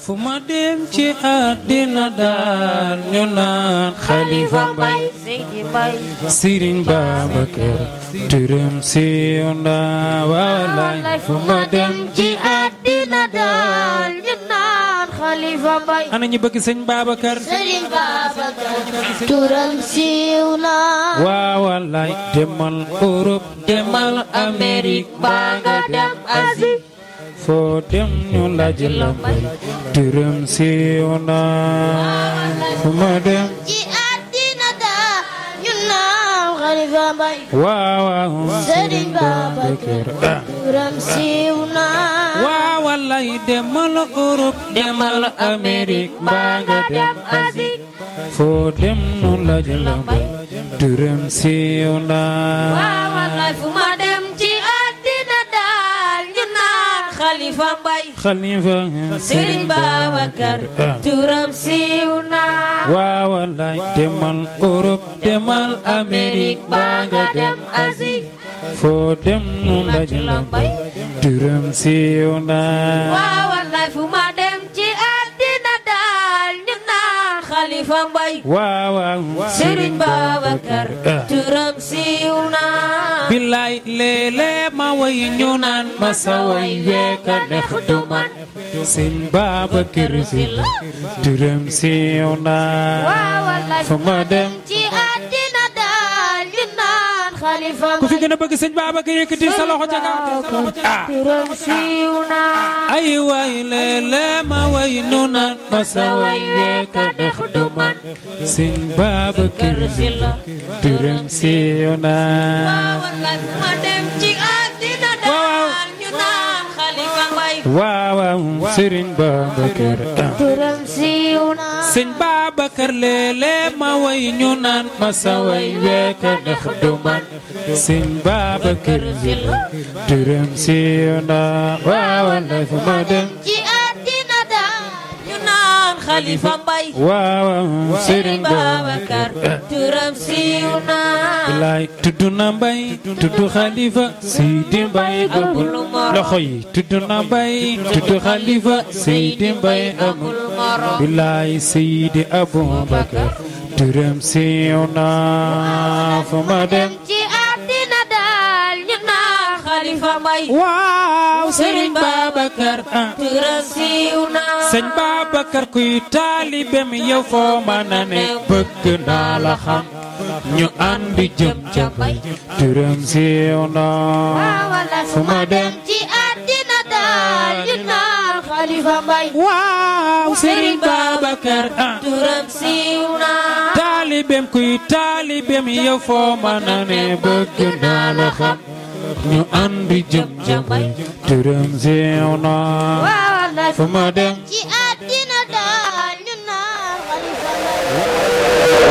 fu ma dem ci àddina daal ñu naan Xalifa Mbay Seydi Mbay Sëriñ Babacar turam siiw na wallaay fu ma dem ci àddina daal ñu naan Xalifa Mbay ana ñu bëgg sëñ Babacar Sëriñ Babacar turam siiw na waa wallaay demal Europe demal Amérique baa nga dem Asie foo dem ñu laaj la mbay turam siiw na fu ma dem ci àddina daal ñu naan Xalifa Mbay waaw waaw Sëriñ Babacar turam siiw na waa wallaay demal Europe demal Amérique baa nga dem Asie foo dem ñu laaj la mbay turam siiw na waaw wallaay fu ma dem ci àddina daal ñu naan Xalifa Mbay Xalifa Sëriñ Babacar turam siiw na waaw wallaay demal Europe demal Amérique baa nga dem Asie foo dem ñu laaj la mbay turam siiw na waaw wallaay fu ma dem ci àddina daal ñu naan Xalifa Mbay waaw waaw Sëriñ Babacar turam siiw na billaay léeg-léeg ma way ñu naan ma sa way weeka neex du man sëñ Babacar Si turam siiw na waaw wallaay fu ma dem ci àddina daal ñu naan Xalifa ku fi Mbay gën a bëgg sëñ Babacar yëkkati sa loxo ca kaw ah turam siiw na ay way léeg-léeg ma way ñu naan ma sa way weeka neex du man sëñ Babacar Si turam siiw na waaw wallaay fu ma dem ci àddina daal ñu naan Xalifa Mbay waaw waaw sëriñ Babacar ah turam siiw na sëñ Babacar léeg-léeg ma way ñu naan ma sa way weeka ndax du man sëñ Babacar Si turam siiw na waaw wallaay fu ma dem ci àddina daal ñu naan Xalifa Mbay waaw waaw sëriñ Babacar Babacar turam siiw na bilaay tudd na mbay tudd xalifa Seydi Mbay amul loxo yi tudd na mbay tudd xalifa Seydi Mbay amul bilaay Seydi Abubakar turam siiw na fu ma dem ci àddina daal ñu naan Xalifa Mbay waaw Sëriñ Babacar ah turam siiw na sëñ Babacar kuy taalibem yow foo mën a ne bëgg naa la xam ñu àndi jëm ca bay turam siiw na waaw wallaay fu ma dem ci àddina daal ñu naan Xalifa Mbay waaw Sëriñ Babacar ah turam siiw na taalibem kuy taalibem yow foo mën a ne bëgg naa la xam ñu àndi jëm ca bay turam siiw na waaw wallaay fu ma dem ci àddina daal ñu naan Xalifa Mbay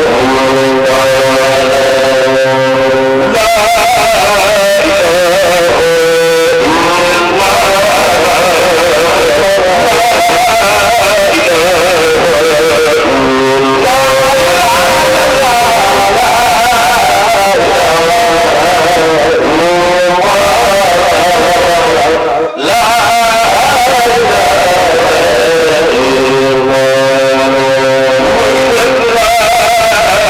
La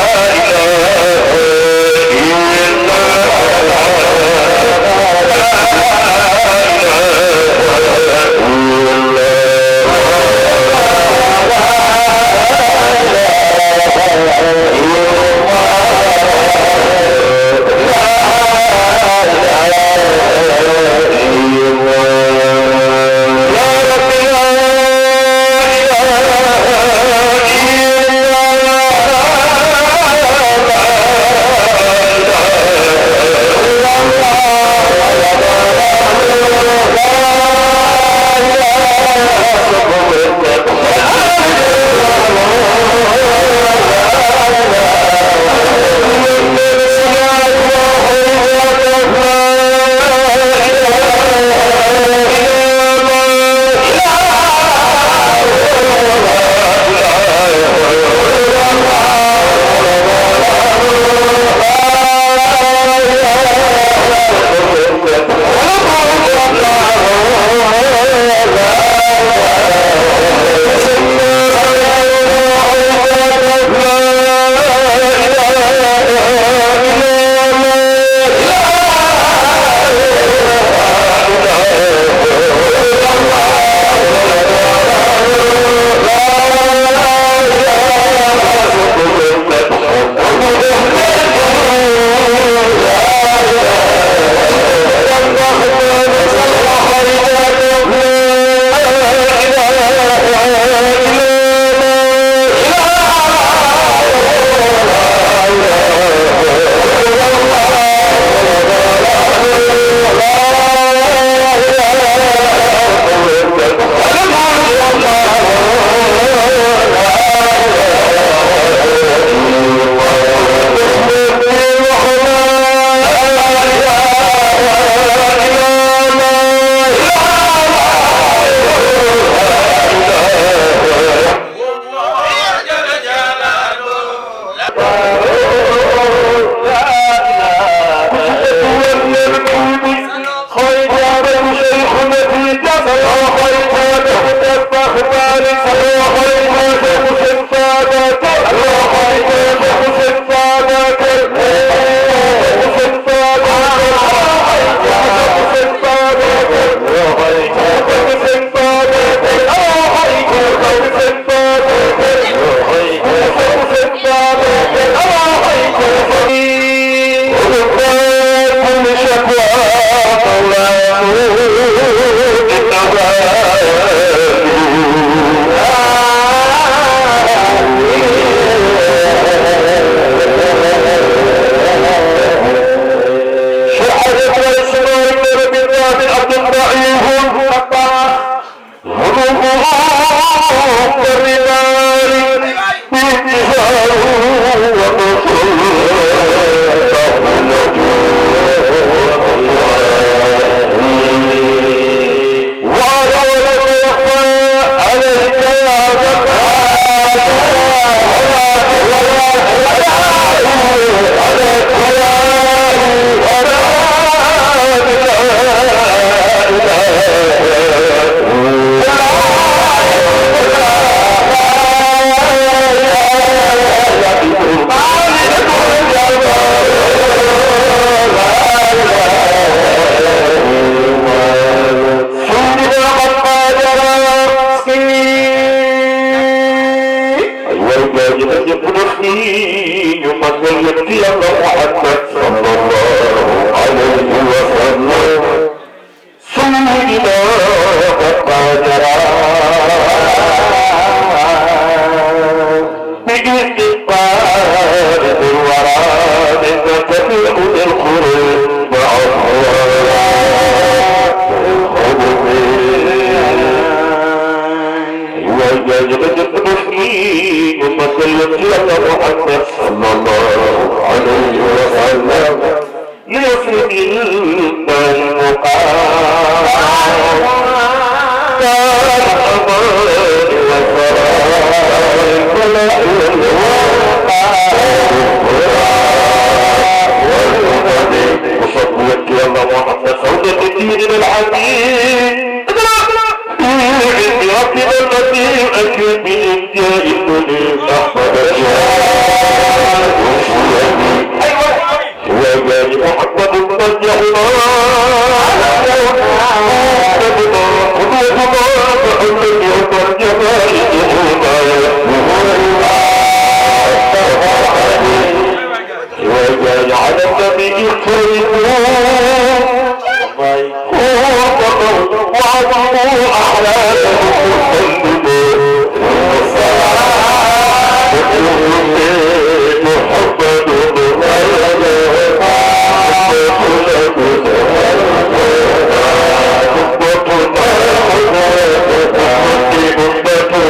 Thank you.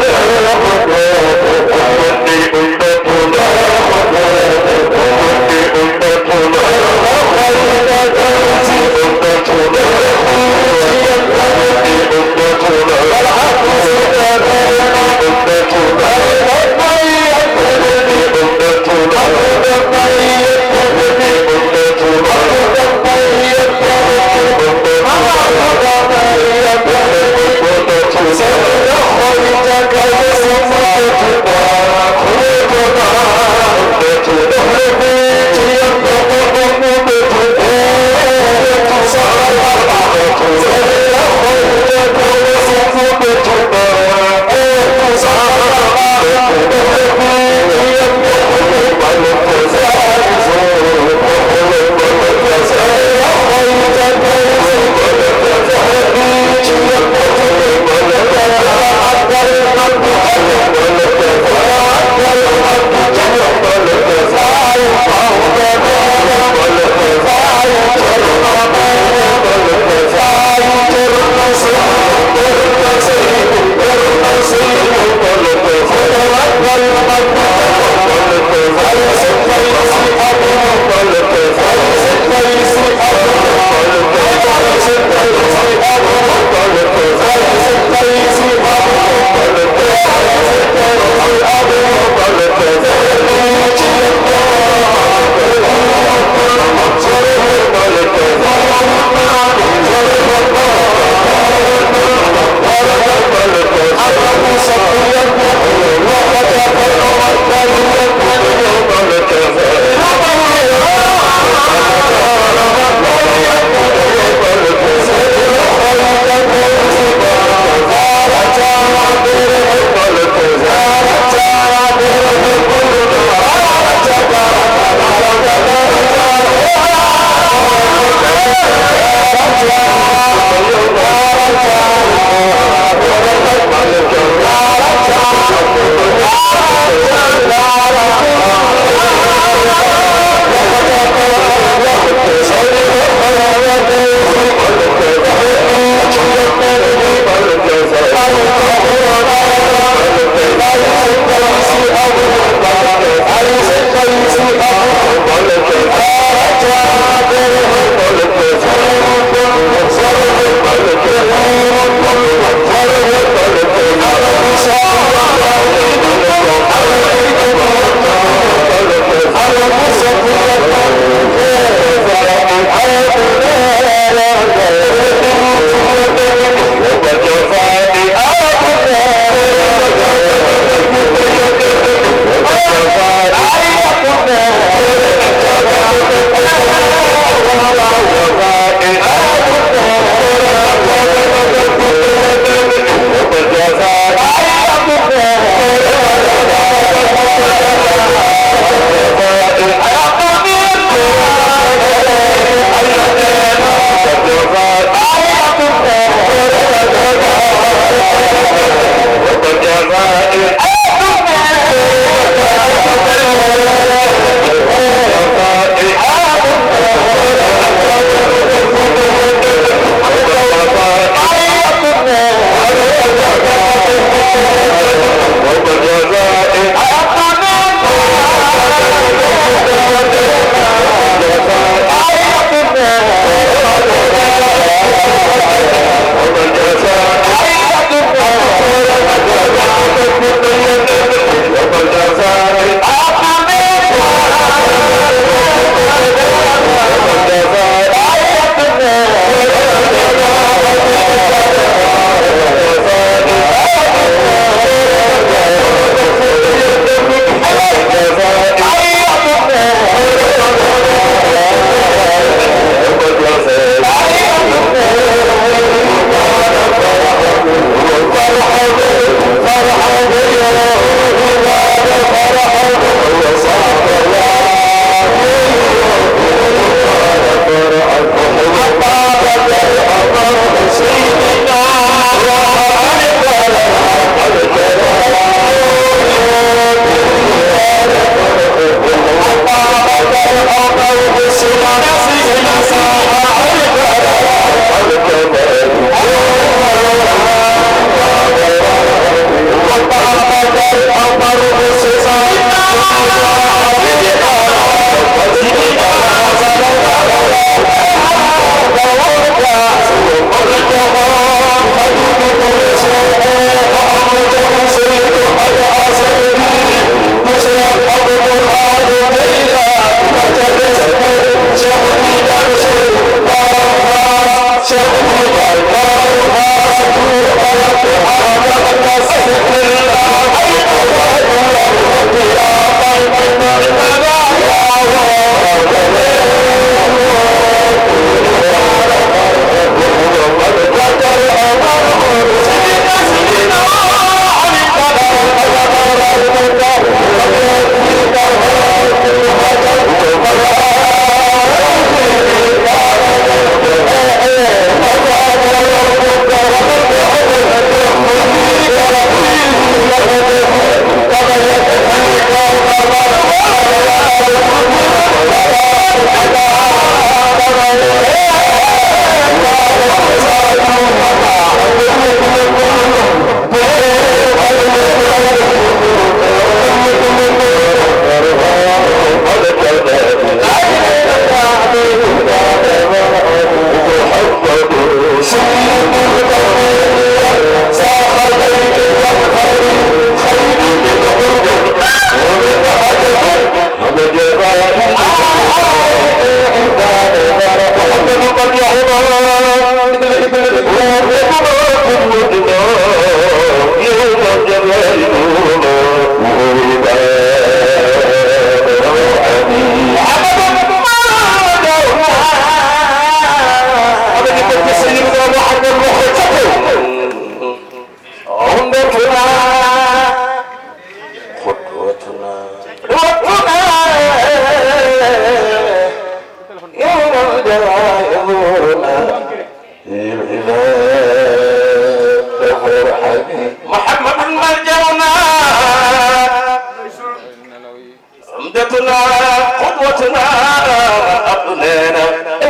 أسوتنا قدوتنا أبنينا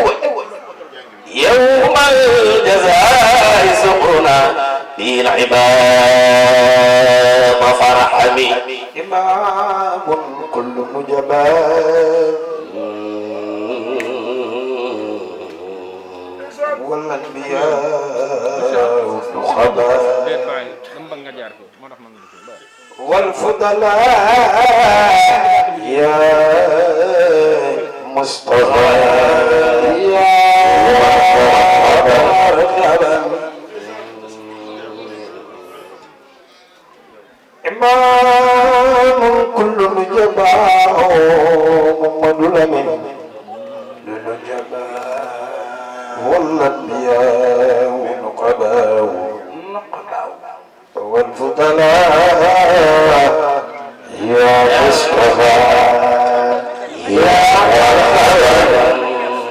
يوم الجزاء سقنا للعباد فرحمي إمام كل نجبان والأنبياء والنخباء والفضلاء يا مصطفى يا مرحبا إمام كل نجباء محمد الأمين للنجباء والأنبياء والنقباء والفضلاء يا مصطفى يا مرحبا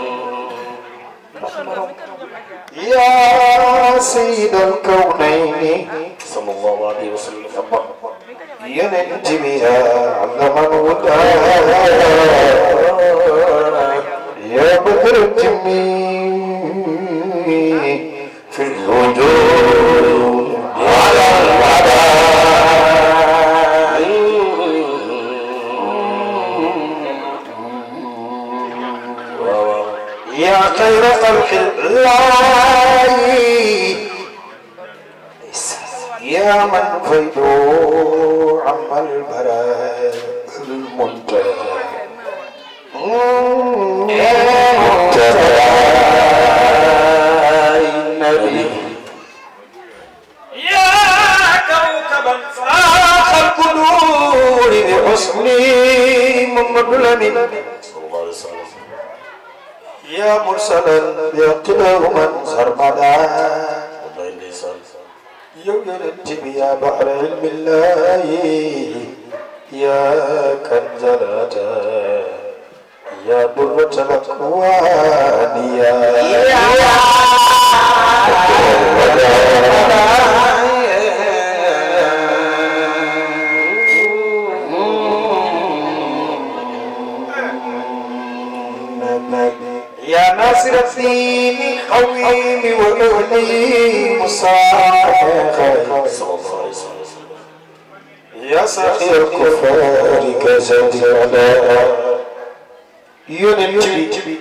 يا سيد الكونين صلى الله عليه وسلم ينجم يا علم الهدى يا بدر الجميل في الوجود على الوضع يا خير خلق الله يا من فيدو عم البراء المنتهى منتهى النبي يا كوكبا فاخ القدور بحسني محمد الامين صلى الله عليه وسلم يا مرسلا يقتله من سرمدا والله اللسان يوم ينتمي يا بحر علم الله يا كنز العطاء يا درة الأكوان يا يا ناصر الدين قويم وأهلي مصالح صلى الله عليه وسلم يا سخي الكفار كزاد العلاء ينجي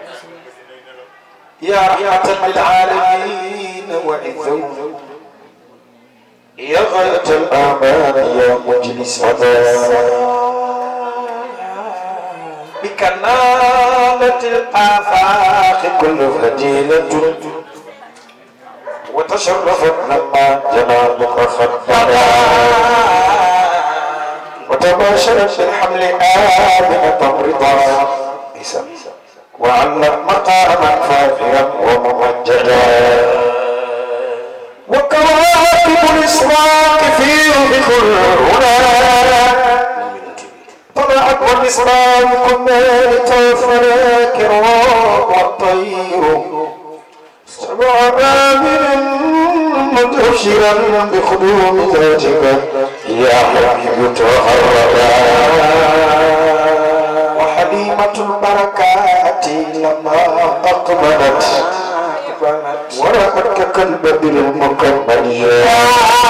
يا رحمة للعالمين وعزهم يا غاية الأمان يا مجلس عذاب بك نالت الآفاق كل فديلة وتشرفت لما جنابك خدنا وتباشرت بالحمل آمنة رضا وعلق مقاما فاخرا وممجدا وكواكب الإسراق في كل هنا طلعت والإسلام كنا لتوفنا كرام والطير سبع بابل مدهشرا بخدوم ذاتك يا حبيب تهربا وحليمة البركات لما أقبلت ورأتك كالبدر المكمل يا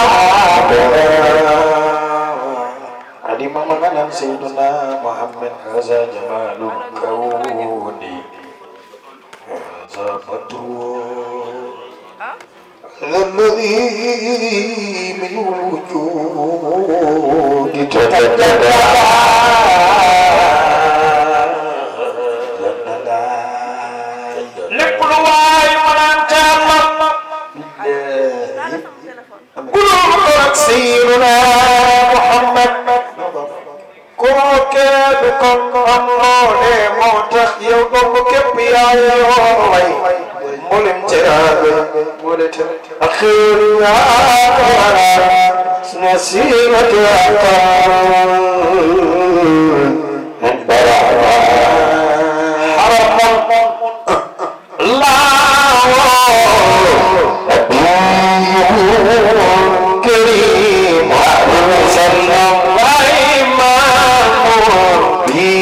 علم مغنى سيدنا محمد هذا جمال الكون هذا بدر هذا الذي من الوجود تجلى لكل واي من انت الله قلوب سيدنا محمد kooke du kon am loole moo tax yow dong képp yaa yoo way mboolem teraanga ak xéer yaa wara nasimatu akal barama haramam الله كريم وسلم وإمام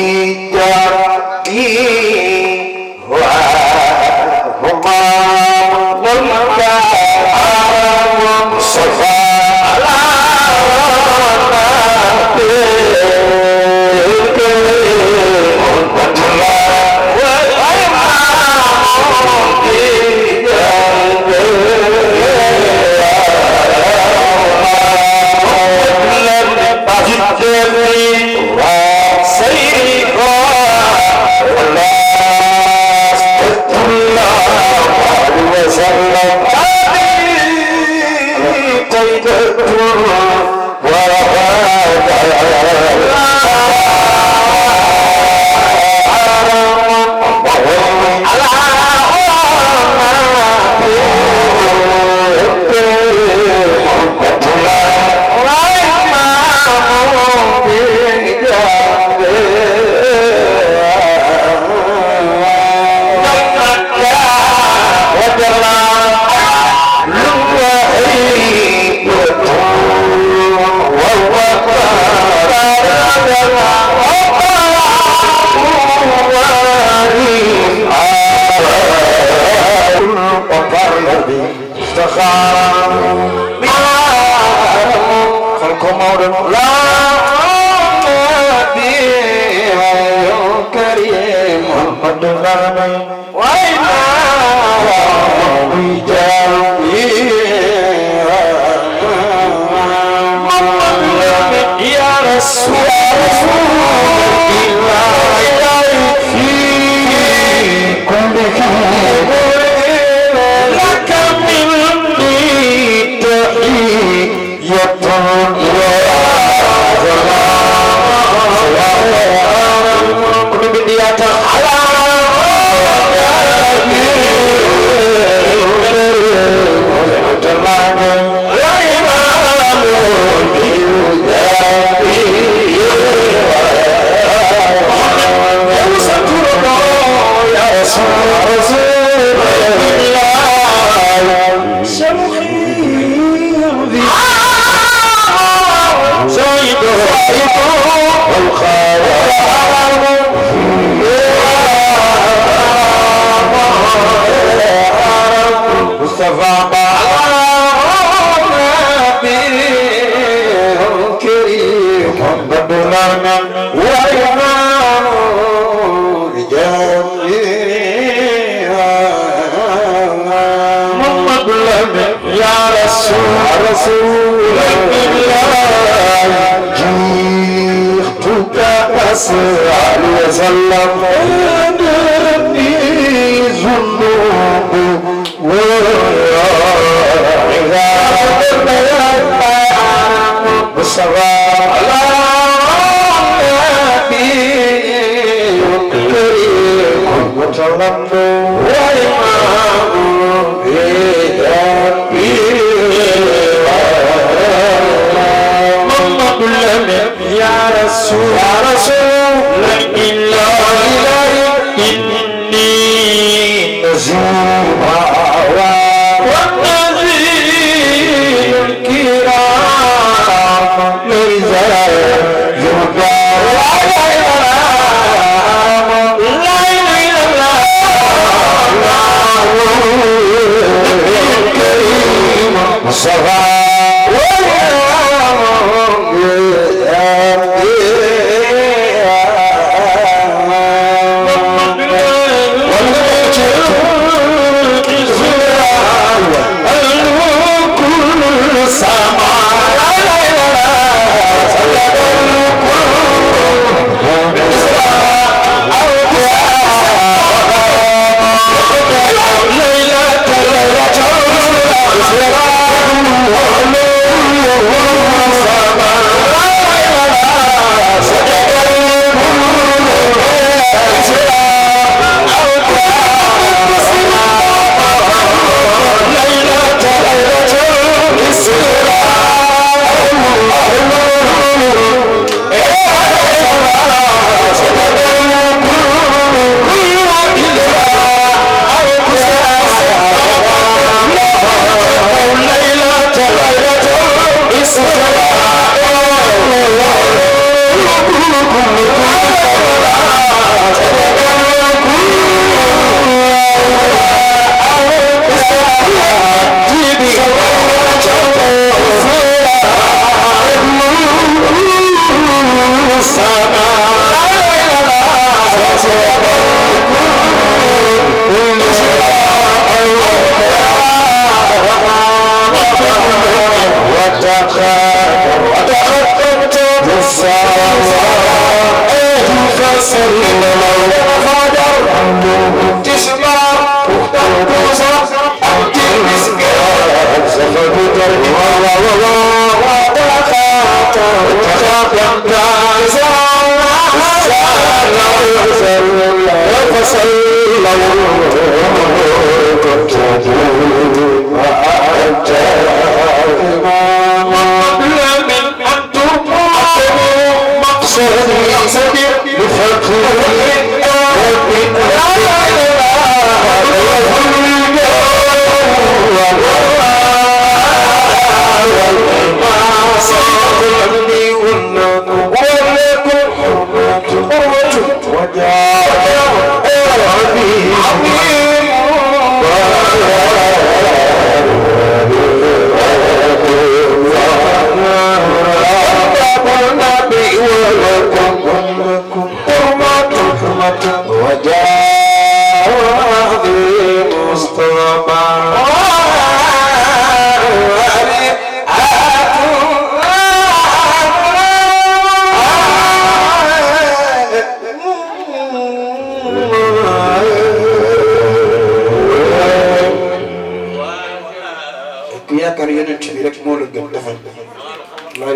وجاء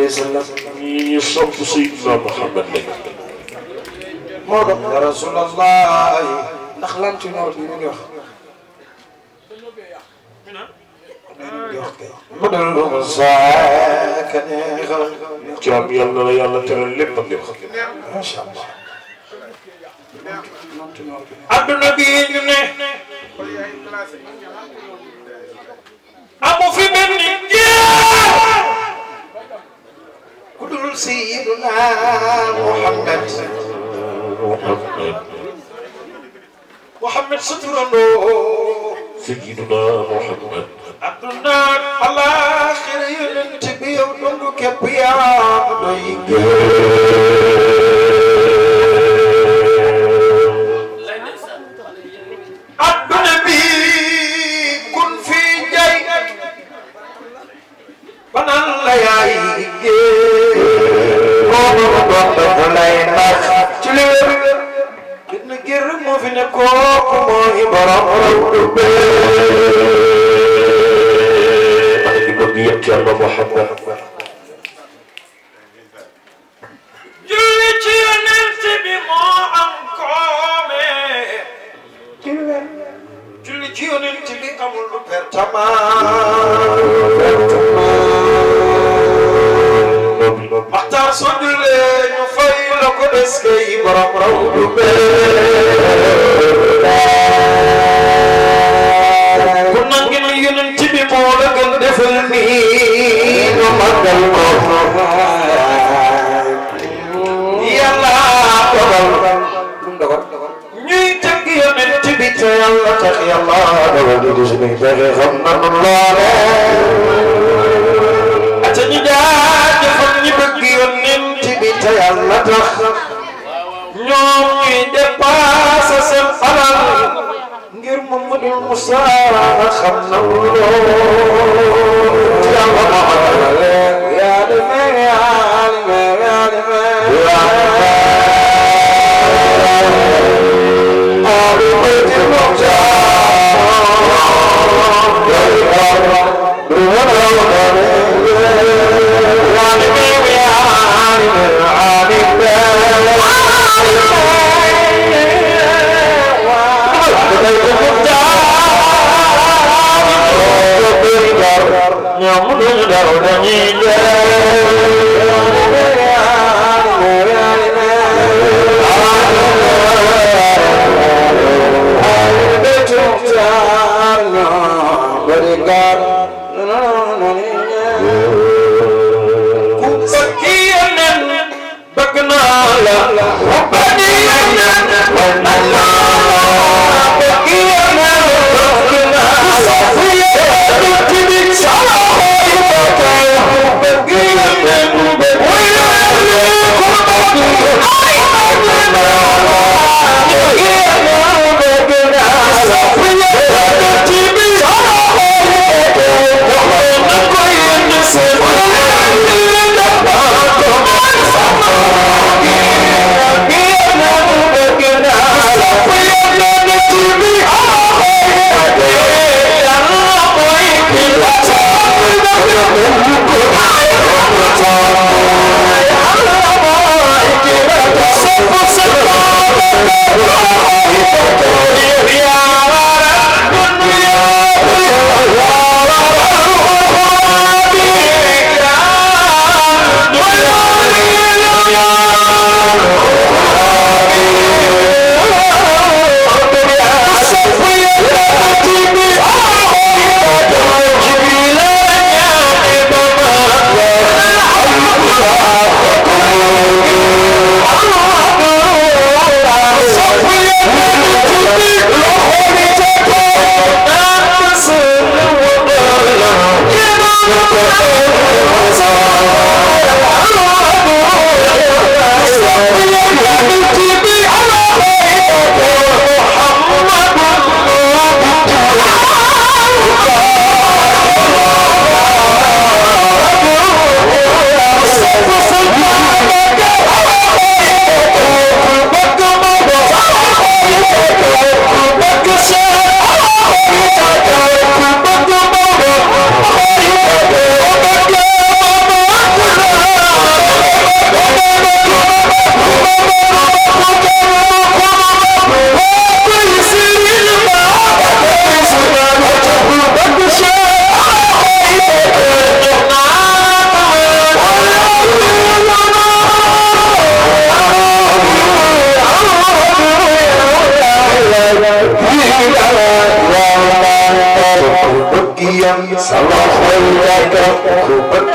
wa sallam ñii ñu sopp Seydina Muhammad lañ moo doon ya rasulallah ndax lan ci noor bi ñu ngi wax mu dal lu mu saaka neexal jaam yàlla na la yàlla teral lépp ak lépp macha allah adduna bi ñu ne amu fi benn jeex ku dul sayyiduna Muhammad Muhammad Muhammad sa turandoo Seydina Muhammad adduna alaaxira yonent bi yow dong képp yaa doy adduna bi kun fi jay banaan la yaay géej boobu doon dafa lay nax ci li wér benn gër moo fi ne kooku mooy borom raw du maa ngi bëgg yëpp yàlla Muhammad julli ci yonent bi moo am koome julli ci yonent bi amul lu pertama maxtaar soo jullee ñu fay la ko des kay borom raw du ku nangi ni yonent bi moo la gën defal nii ñu màggal ko yàlla dogal ñuy tëgg yonent bi te yàlla tax yàlla dogal di di suñuy pexe xam nanu loole ate ñu jaajëfal ñi bëgg yonent bi te yàlla tax ñoom ñuy dépassé seen alal ngir Mamadou Moussa xam na loolu yàlla ma yaa demee yaa demee yaa demee Yeah.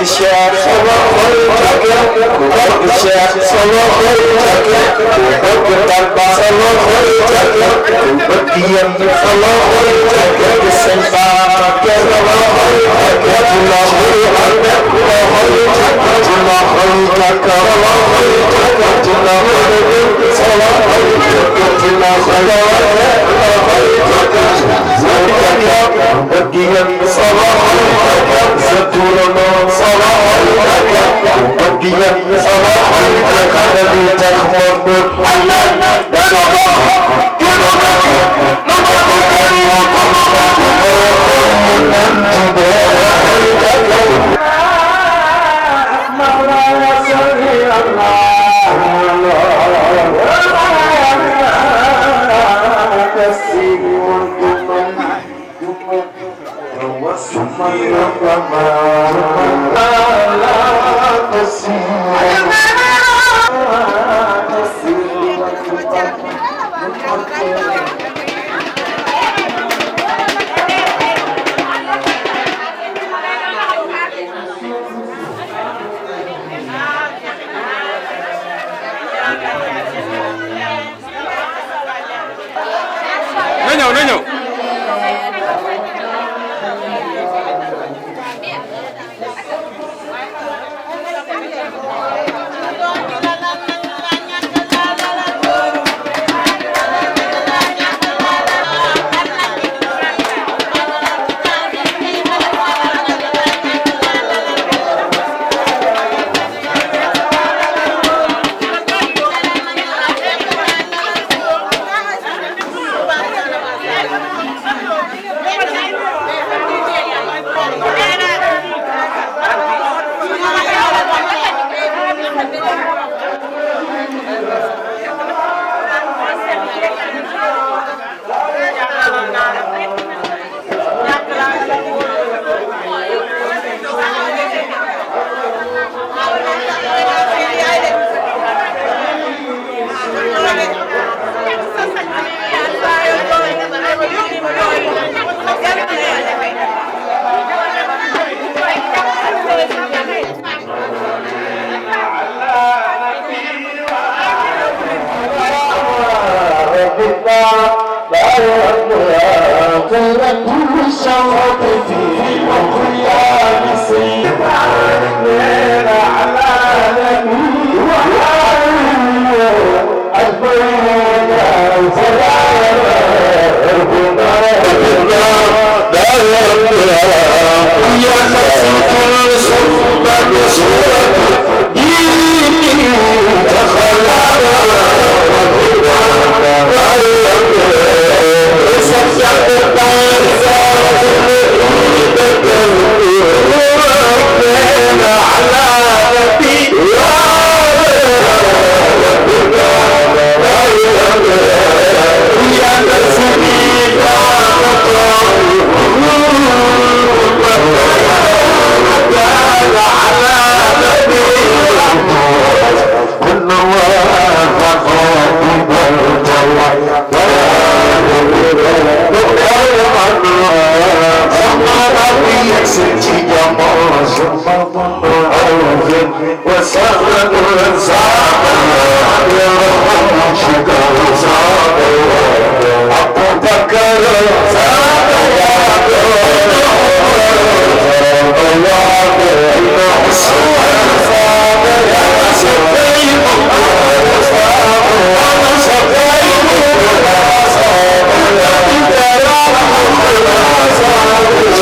Cheikh sama xol jage ku bëgg Cheikh sama xol jage ku bëgg Bamba sama xol jage ku bëgg yéen sama xol jage ku sëñ Babaké sama xol jage ku la xol jage ku la xol jage ku la xol jage sama xol jage ku la xol jage sama xol jage ku la xol jage bëgg yéen sama xol jage sa turano sama xol jage bëgg yéen sama xol jage xale bi tax ma bëgg Allah dana ko dana ko na ko ko na ko na ñëw na ñëw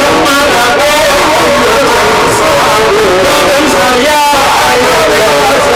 Yeah.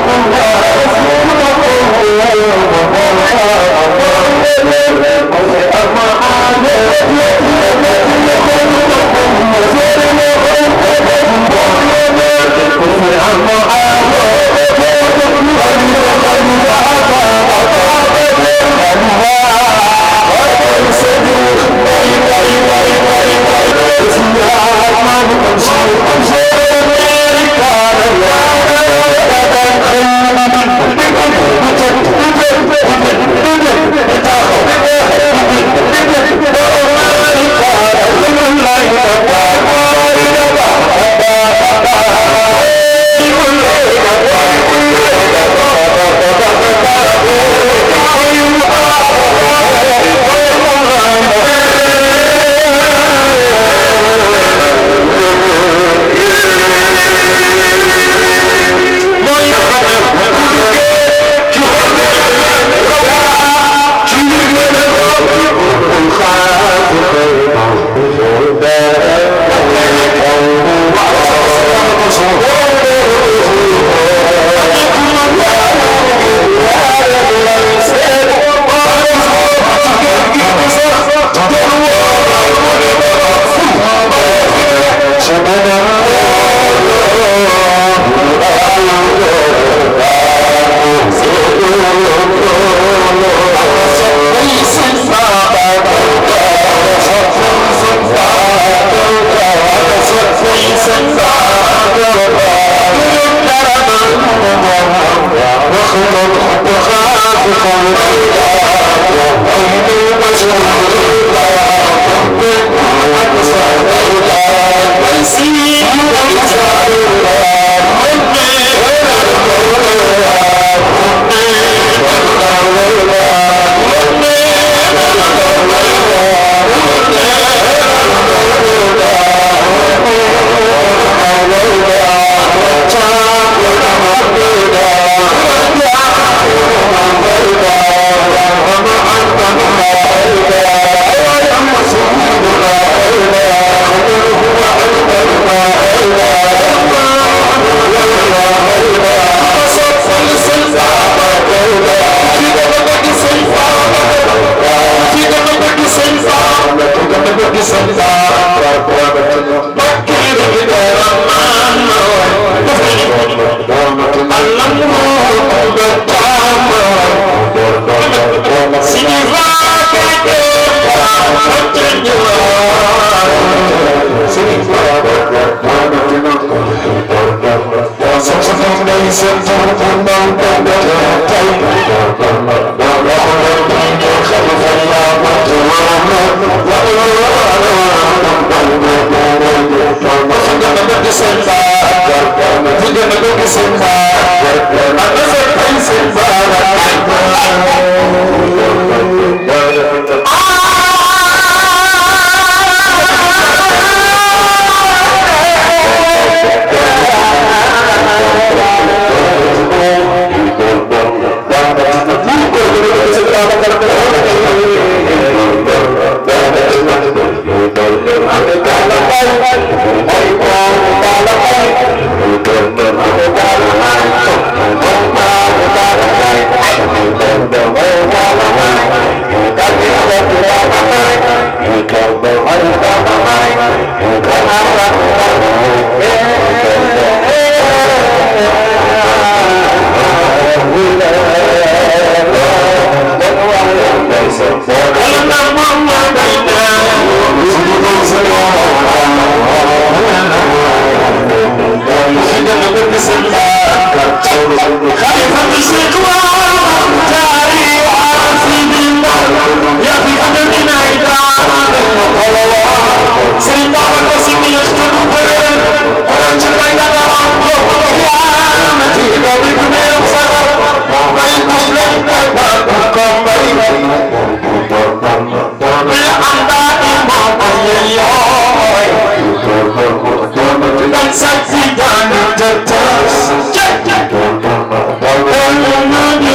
Thank you.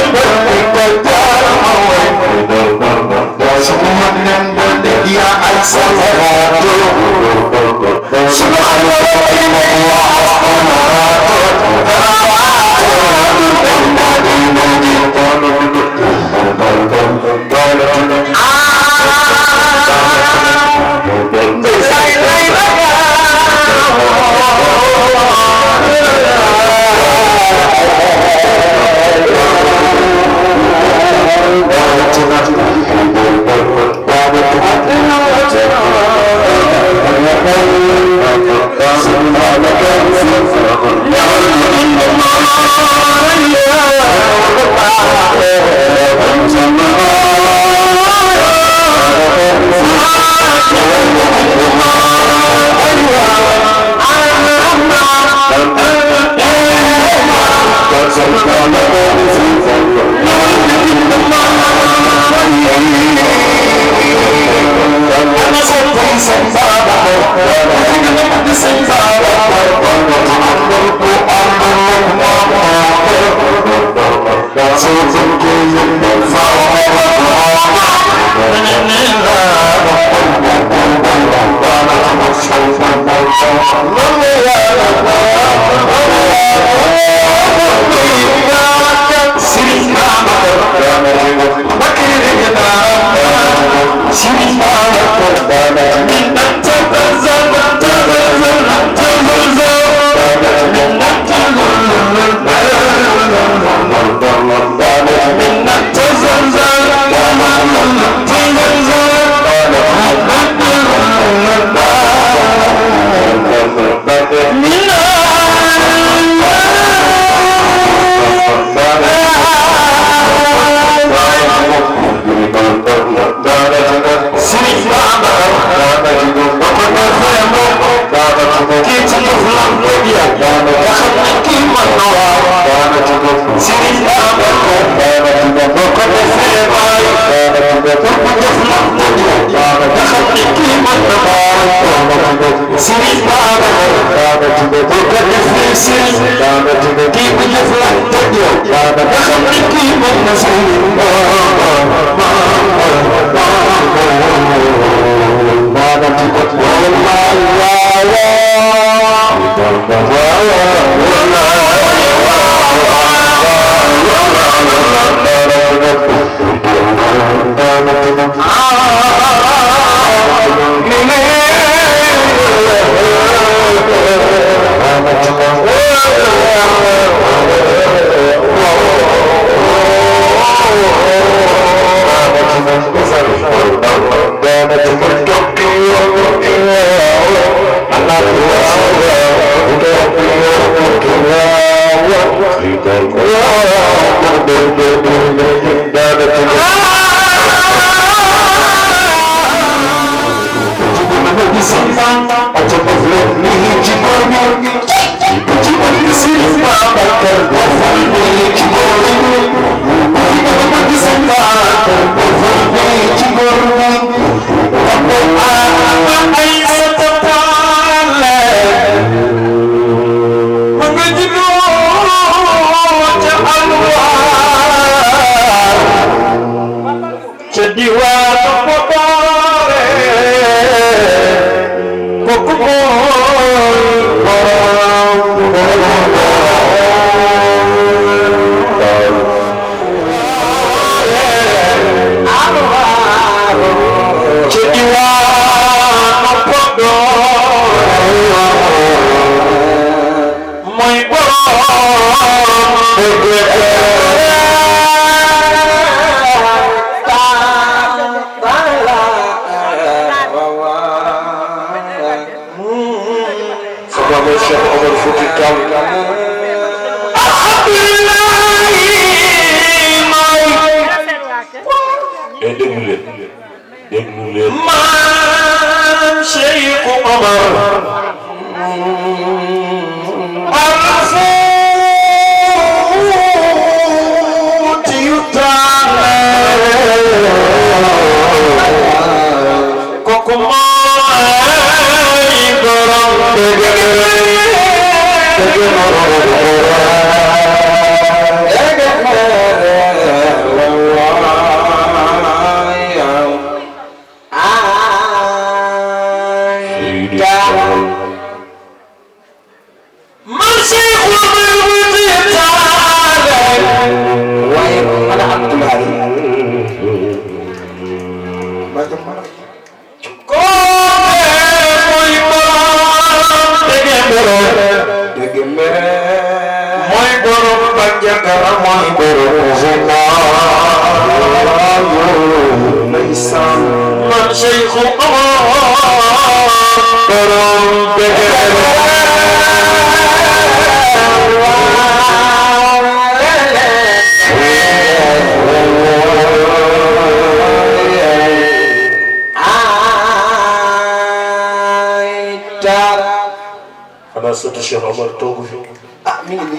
xanaa sëtu Cheikh Omar toogu fi ah mi ngi nii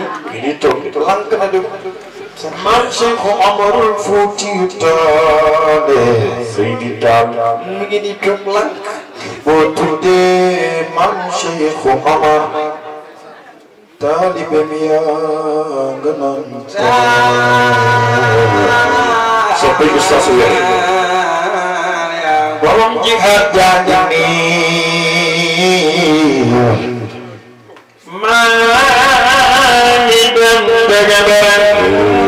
ngi nii toog di toog lank na dem maam Cheikh Omarul Fuuti Taale Seydi Taal mi ngi nii toog lank boo tuddee maam Cheikh Omar taalibe mi yaa nga naan soppay Oustaz Weer borom jihaad jaa ngi nii maa ngi dem dëgg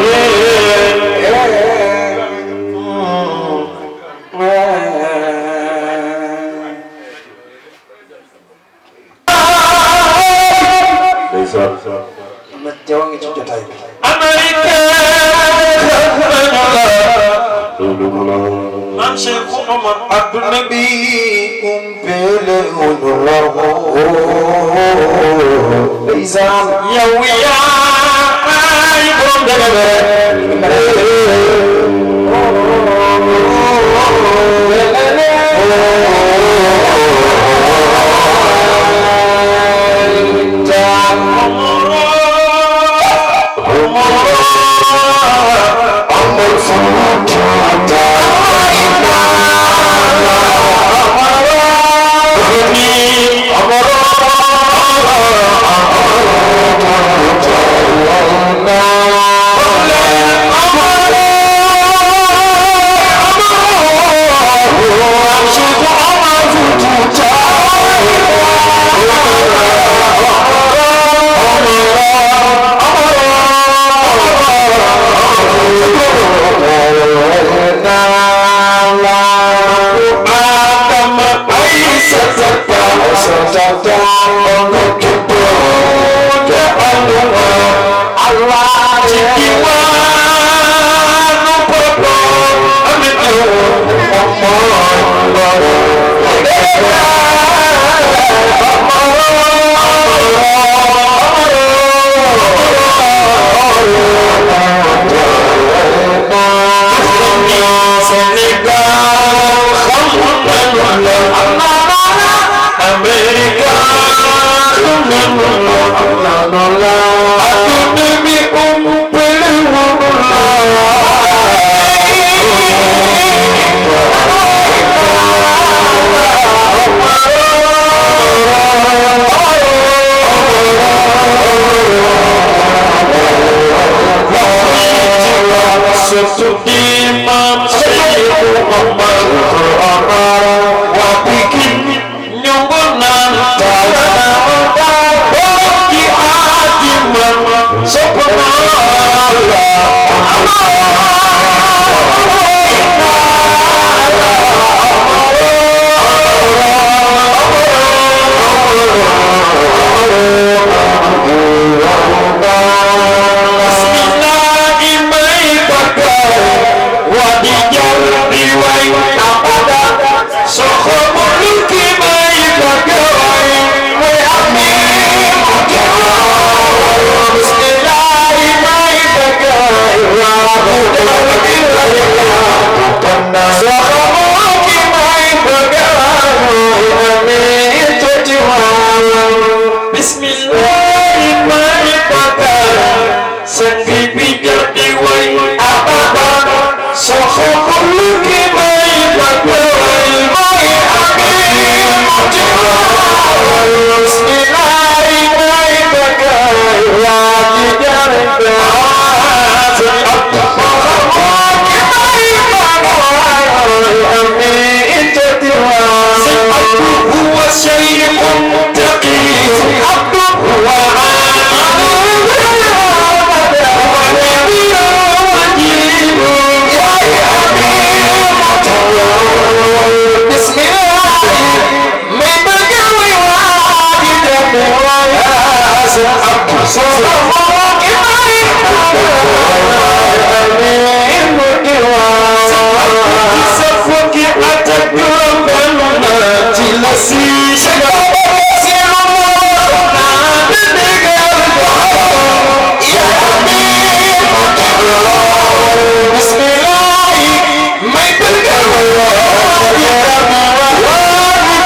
ndeysaan na teew ngi ci jotaay bi loolu mu la maam Cheikh Omar adduna bi umpele wuñu la ndeysaan yow yaay borom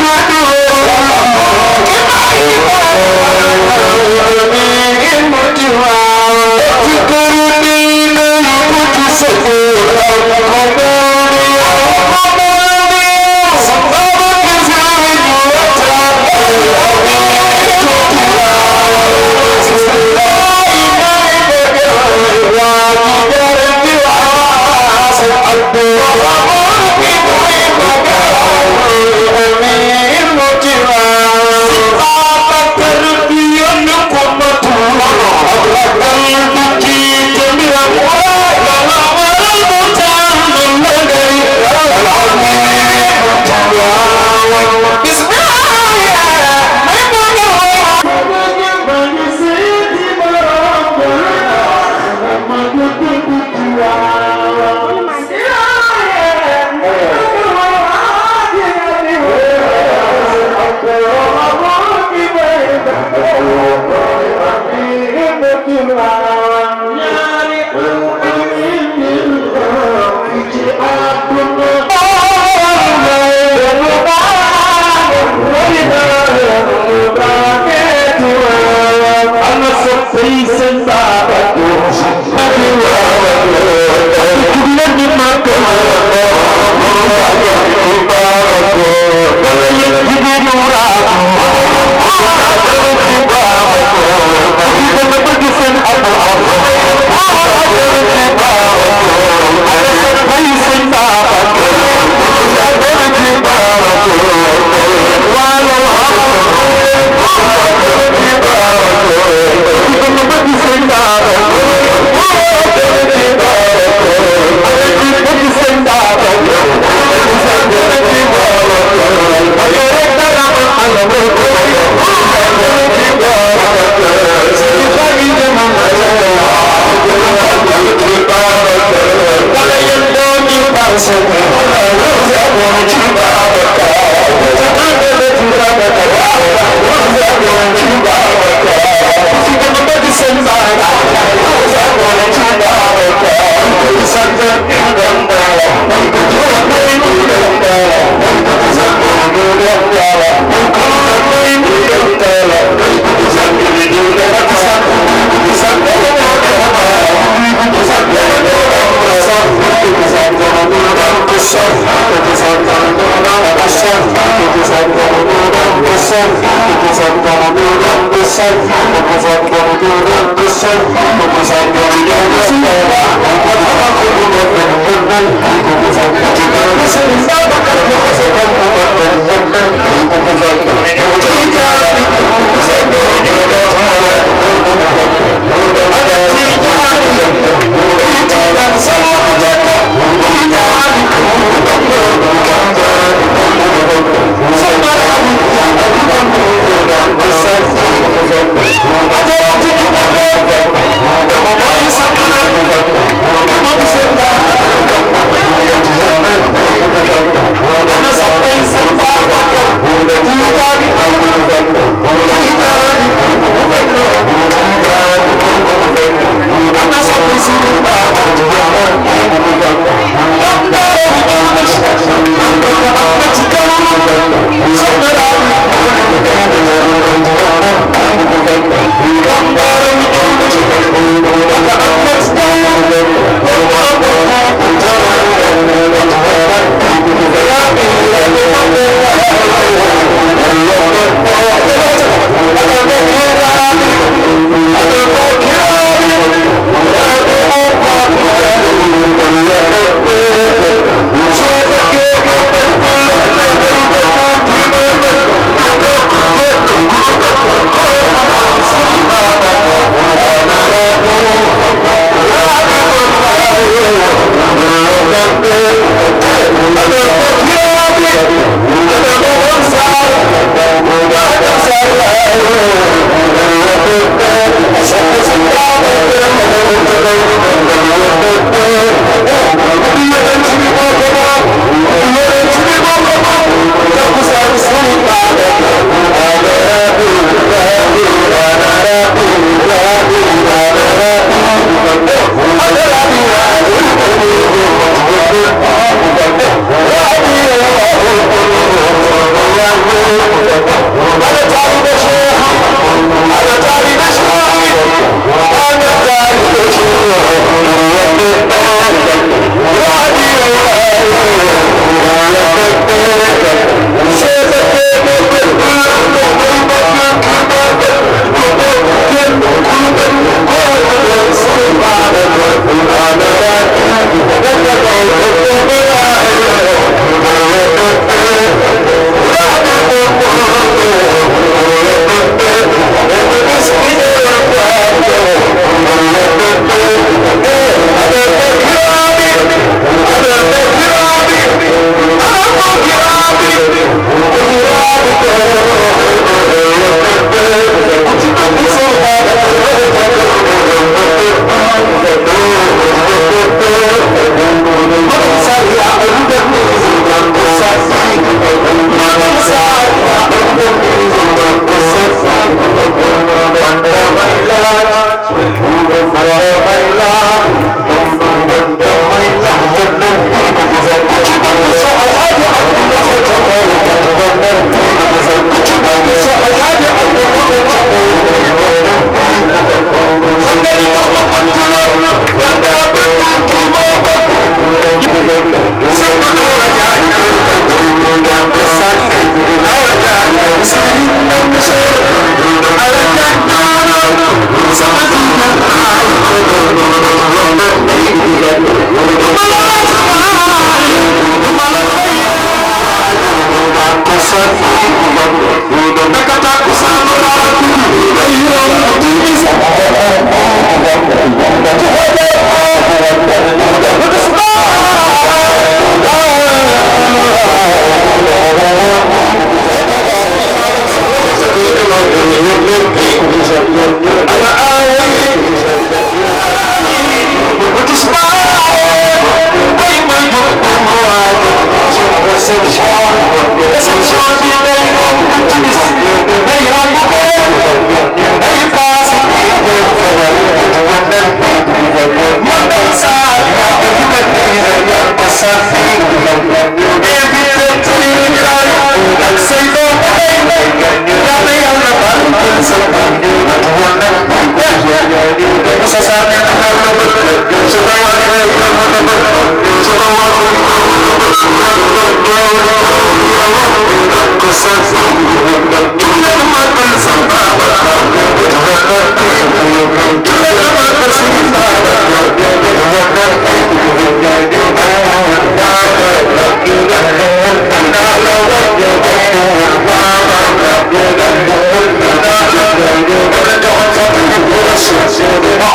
Bismillah Thank you.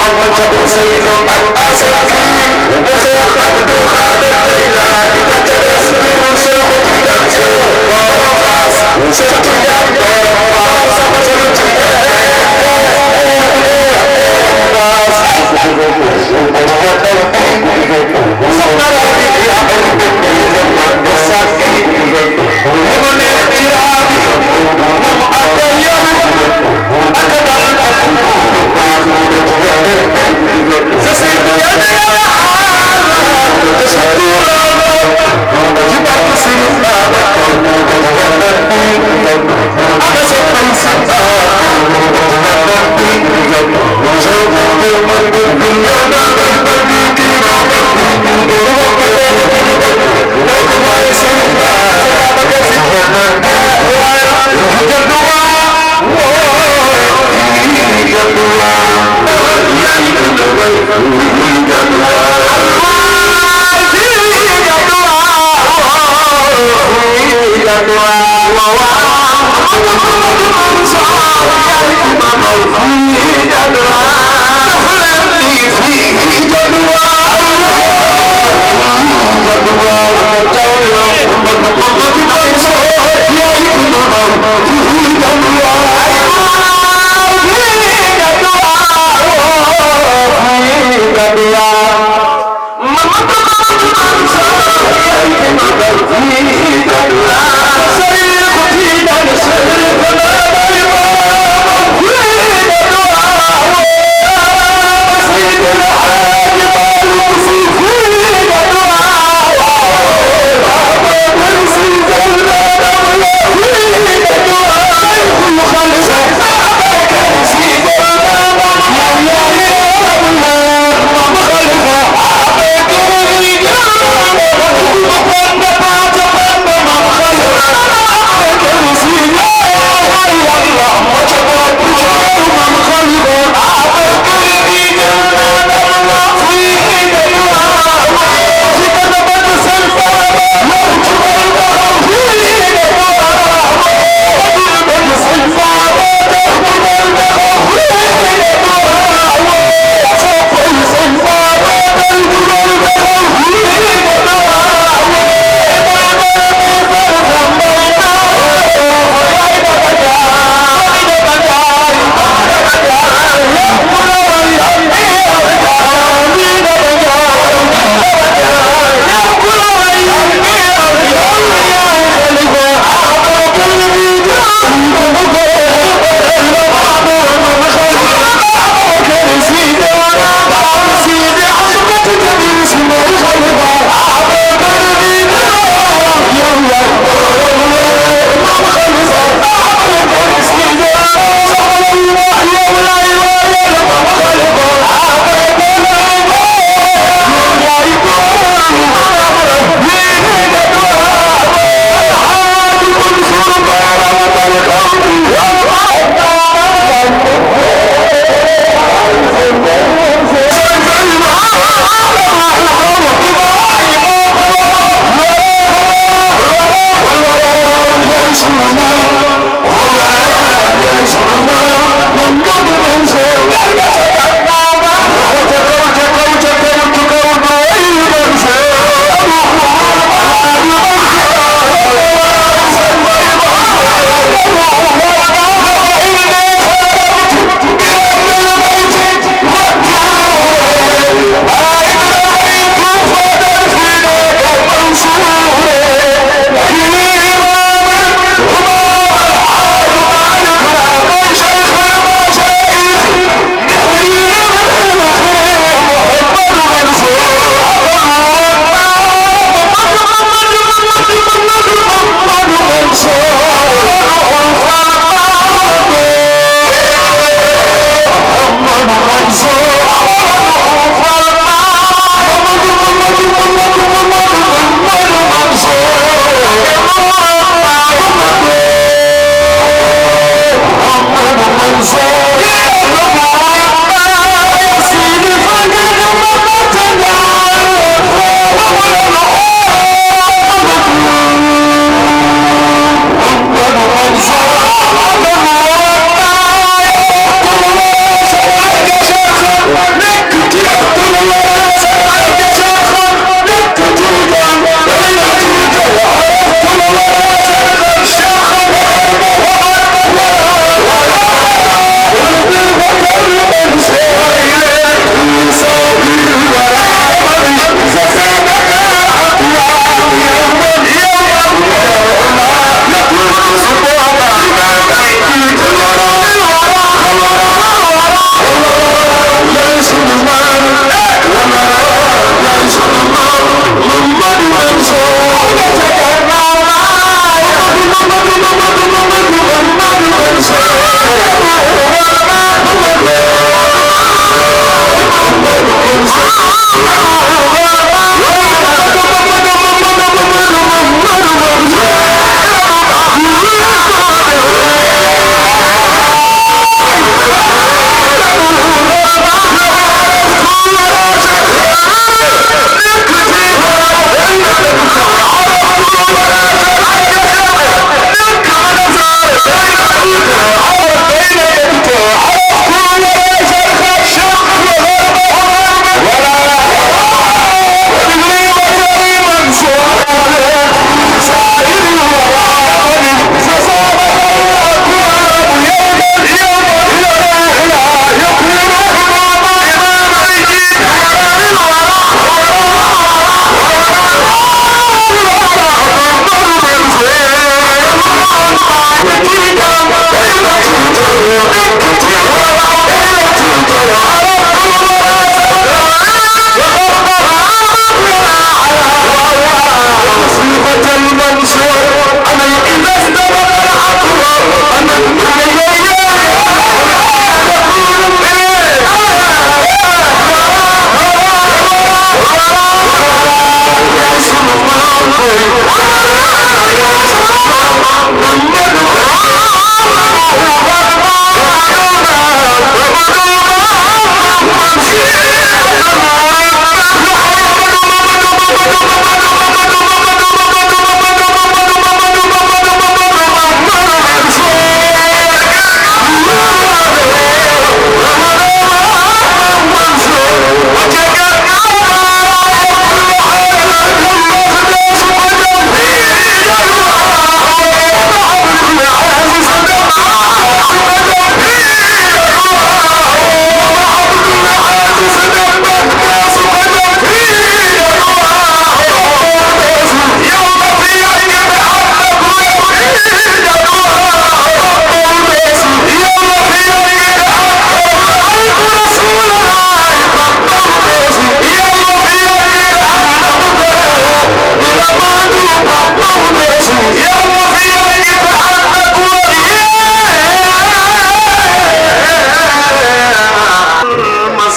Thank you.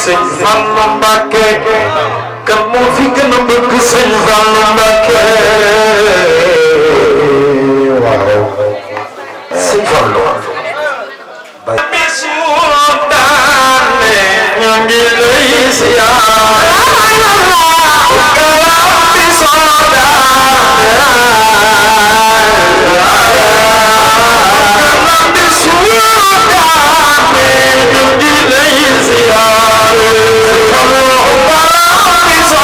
sëñ Fallu Mbàkke kan moo fi gën a bëgg sëñ Fallu Mbàkke waaw sëñ Fallu bisu daane ñu ngi lay siyaar galam bisu daane galam bisu daane ñu ngi lay siyaar galam bisu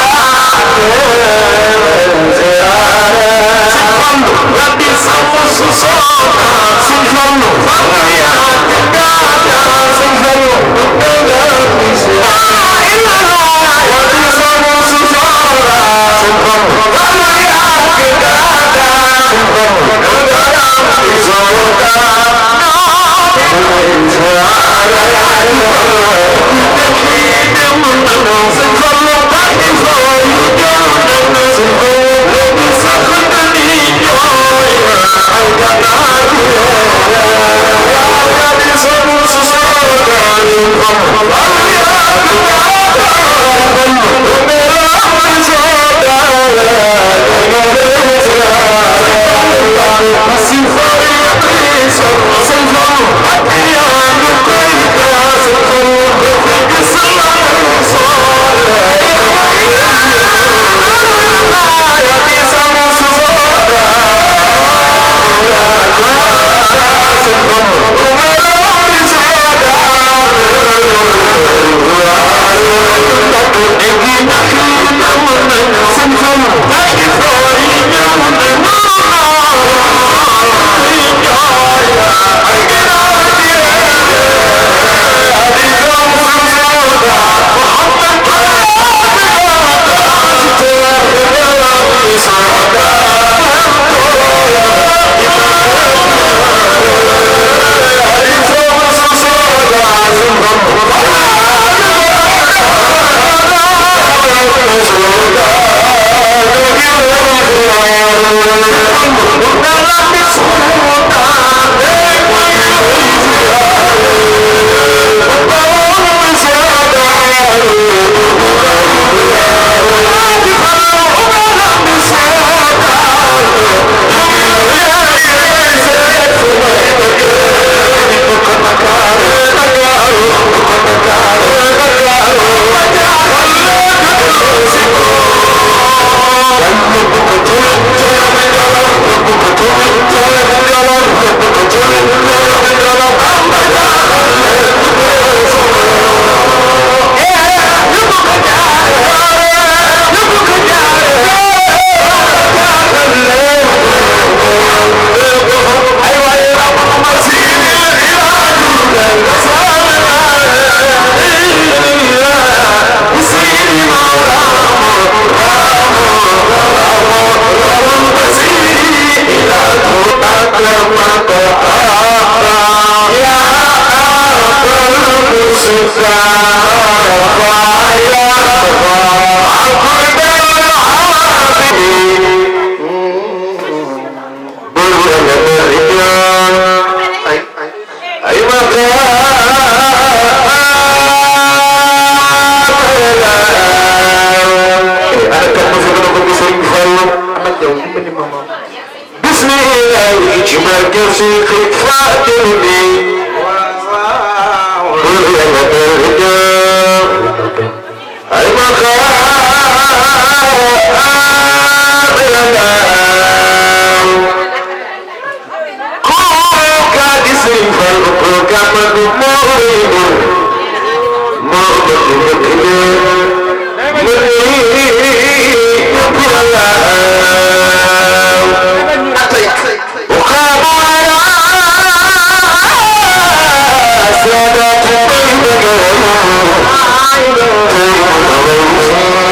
daane siyaar si fandu rabbi sama su soona si fandu fandu yaa gaada si fandu galam bisu rabbi sama su soona si fandu fandu yaa gaada si fandu galam bisu Thank you.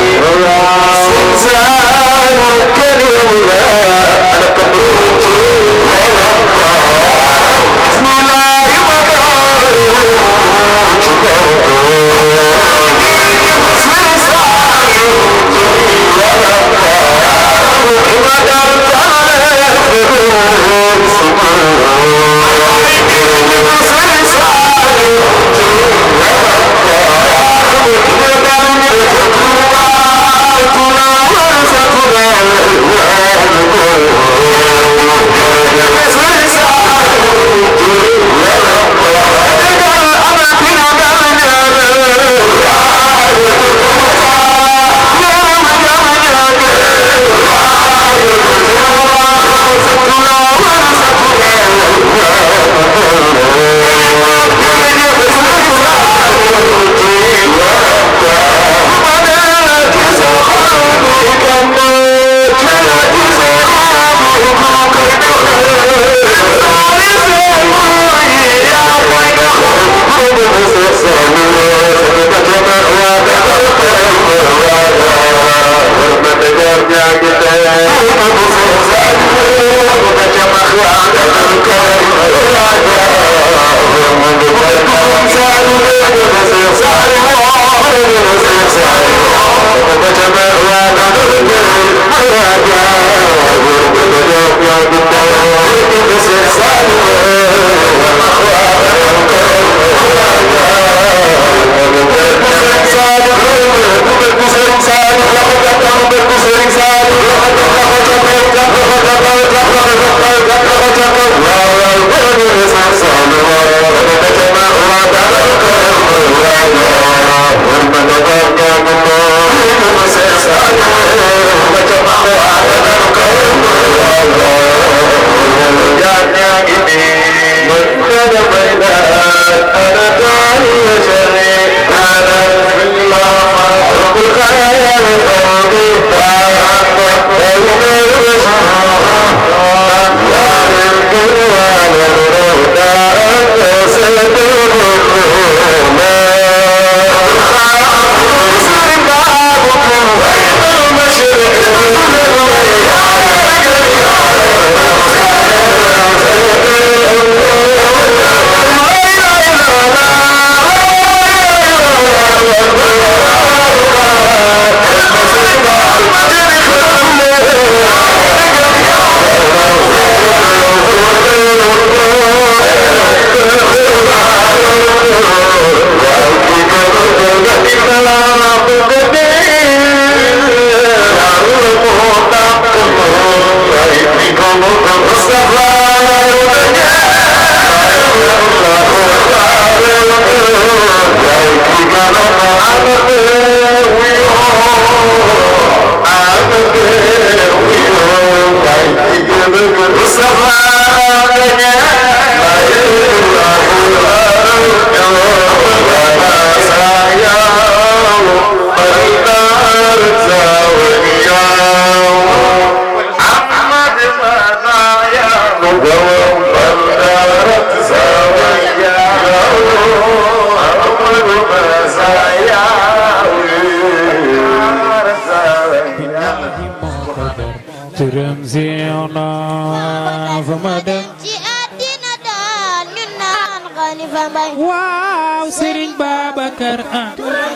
Babacar ah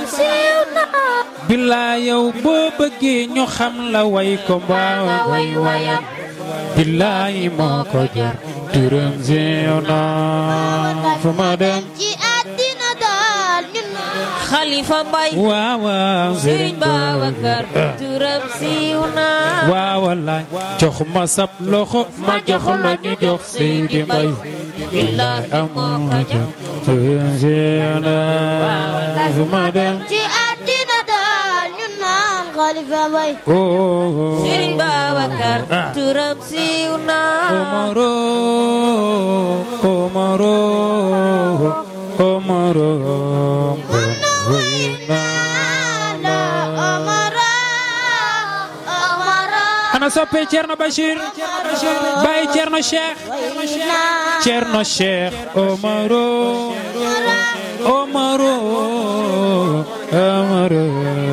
bilaa yow boo bëggee ñu xam la way ko mbaaw way wayam bilaay moo ko jar turam siiw na fu ma dem ci àddina daal ñun Xalifa Mbay waaw waaw Sëriñ Babacar turam siiw na waaw wallaay jox ma sab loxo ma jox la ñu jox Seydi Mbay bilaay amoo ma jar turam siiw na fu ma dem ci àddina daal ñun naan Xalifa Mbay oh Sëriñ Babacar turam siiw na Omaro Omaro Omaro la Omara Omara ana soppe Cerno Bachir Baye Cerno Cheikh Cerno Cheikh Omaro Omaro Omaro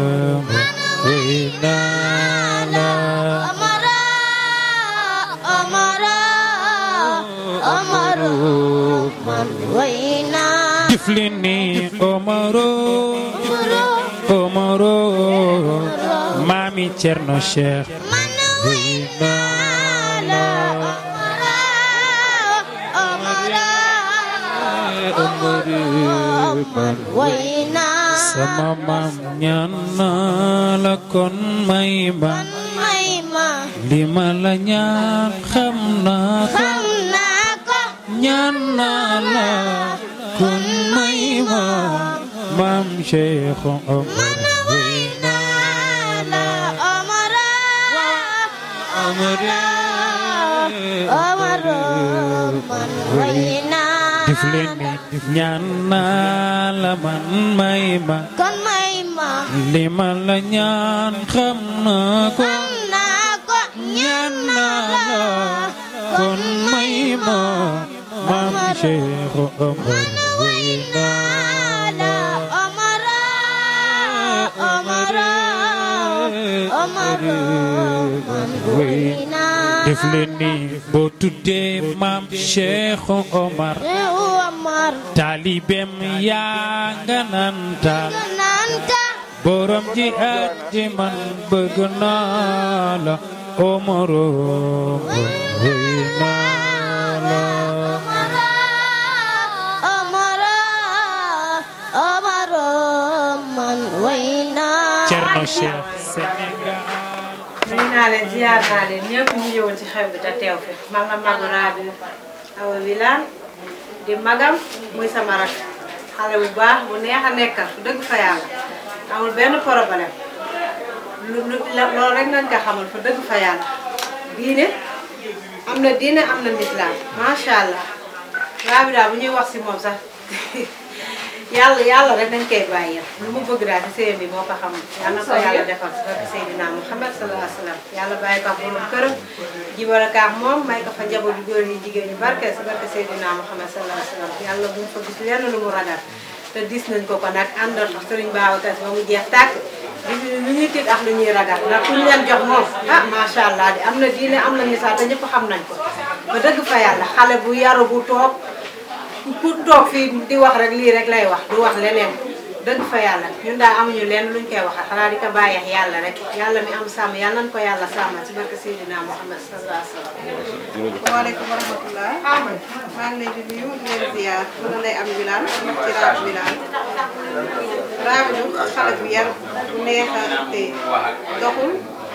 Omara Omara Omara man wayna Tiflini Omaro Omaro Mami Cerno Cheikh man wayna la Omara Omara man wayna sama maam ñaan naa la kon may ma may ma li ma la ñaan xam naa ko xam naa ko ñaan naa la kon may ma maam Cheikh Omar wey naa la Omara Omar Omara man wayna def leen ni ñaan naa la man may ma kon may ma li ma la ñaan xam naa ko xam naa ko ñaan naa la kon may ma maam Cheikh Omar wey naa la Omara Omara Omara man wayna def leen ni boo tuddee maam Cheikh Omar Omar taalibem yaa nga naan taal nanta borom ji at ji man bëgg naa la Omaro wey naa la Omara Omara man wayna Cerno Cheikh Sénégal nuyu naa leen ziar naa leen ñëpp ñu ñëwoon ci xew bi te teew fi man la Magu Rabi Awa Wilane di magam muy sama rak xale bu baax bu neex a nekkal fu dëgg fa yàlla amul benn problème lu lu la- loolu rek nañ ko xamal fa dëgg fa yàlla diine am na diine am na lislaam macha allah Rabi daal bu ñuy wax si moom sax yàlla yàlla rek dañ koy bàyyi lu mu bëgg daal ci sëyam bi moo ko xam yàlla na ko yàlla defal ci barke Seydina Muhammad sallallahu alayhi wa sallam yàlla bàyyi ko ak borom këram jibara kaak moom may ko fa njaboot yu góor yi jigéen ñu barke si barke Seydina Muhammad sallallahu alayhi wa sallam yàlla bu mu fa gis lenn lu mu ragal te dis nañ ko ko nag àndal ak Sëriñ Babacar Si ba mu jeex tàkk gis ñu lu ñuy tiit ak lu ñuy ragal ndax ku ñu leen jox moom ah macha allah di am na diine am na misaal te ñëpp xam nañ ko ba dëgg fa yàlla xale bu yaru bu toog ku toog fii di wax rek lii rek lay wax du wax leneen dëgg fa yàlla ñun daal amuñu lenn luñ koy waxal xanaa di ko bàyyeex yàlla rek yàlla mi am sàmm yàlla nañ ko yàlla sàmmal ci barke Seydina Muhammad sallallahu alayhi wa sallam. waaleykum wa rahmatulah. maa ngi leen di nuyu di leen ziar mën na lay am Wilane ci Rabi Wilane. Rabi ñu xale bu yar bu neex a te doxul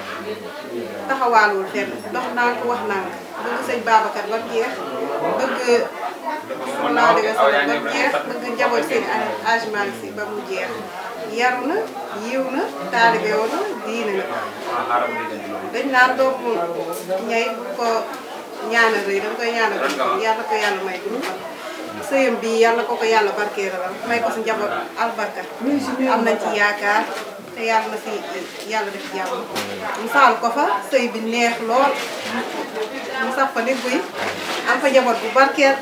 taxawaalul fenn dox naa ko wax naa ko bëgg sëñ Babacar ba mu jeex bëgg sallallahu alayhi wa sallam ba mu jeex bëgg njaboot seen Hadj Malick Sy ba mu jeex yaru na yiw na taalibe woon na diine na dañ naan doomu ñay bu ko ñaanal rëy danga koy ñaanal yàlla ko yàlla may gudd fan sëyam bi yàlla ko ko yàlla barkeelal may ko si njaboot albarka am nañ ci yaakaar te yàlla na si yàlla def jàmm mu saal ko fa sëy bi neex lool mu sax fa ni buy am fa njaboot bu barkeel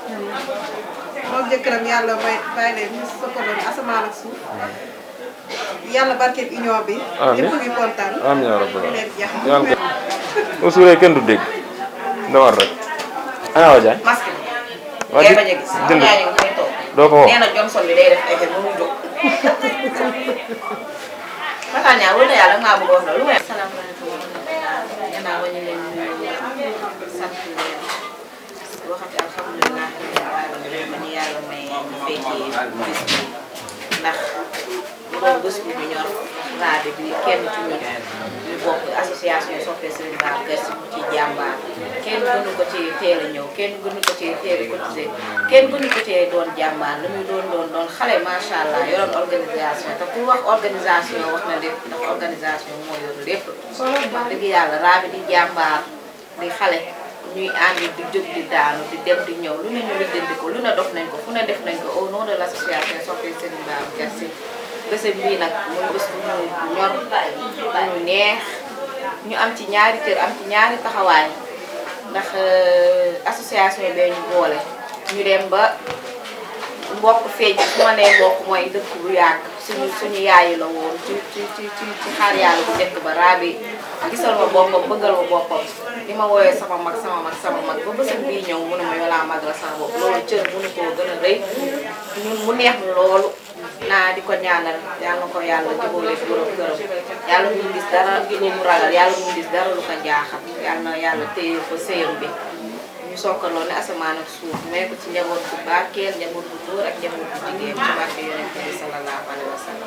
moom jëkkëram yàlla may bàyyi leen ñu soppaloon asamaan ak suuf yàlla barkeel union bi ñëpp ngi kontaan amiin yaa rabbal leen jax yàlla ko suuree kenn du dégg ndawal rek ana waa Diagne masque waa ngay di bañ a gis jënd yaa ngi koy toog doo ko woo nee na Johnson bi day def effet ba mu jóg Matar Niang wala yàlla maa bëgg wax loolu. salaamaaleykum. gannaaw ba ñu leen nuyu sant leen waxati alhamdulilah ma ñu yàlla may ñu fekkee bis bi ndax bu doon bés bu ñu ñor raade bi kenn ci ñun ñu bokk association soppe Serigne Babacar Sy mu ci jàmbaar kenn gënu ko ci teel a ñëw kenn gënu ko ci teel a cotisé kenn gënu ko ci doon jàmbaar lu muy doon doon doon xale macha allah yoroon organisation te pour wax organisation wax na lépp ndax organisation moo yor lépp wax dëgg yàlla raabi di jàmbaar di xale ñuy ànd di jóg di daanu di dem di ñëw lu ne ñu lijjanti ko lu ne dox nañ ko fu ne def nañ ko au nom de l' association soppe Serigne Babacar Sy bésam bii nag muy bés bu ñu ñor bu ñu neex ñu am ci ñaari cër am ci ñaari taxawaay ndax association bee ñu boole ñu dem ba mbokk feeñ su ma nee mbokk mooy dëkk bu yàgg suñu suñu yaayu la woon ci ci ci ci ci xaar yàlla bu njëkk ba raabi gisal ma boppam bëggal ma boppam di ma woowee sama mag sama mag sama mag ba bésam bii ñëw mënu ma yolaa mag la sama bopp loolu cër mënu koo gën a rëy ñun mu neex ñu loolu naa di ko ñaanal yàlla na ko yàlla jubóole borom këram yàlla bu mu gis dara lu mu ragal yàlla bu mu gis dara lu ko njaaxal yàlla na yàlla téye ko sëyam bi ñu sokkaloo ne asamaan ak suuf may ko ci njaboot bu barkeel njaboot bu góor ak njaboot bu jigéen ci barke yonent bi sallallahu alayhi wa sallam.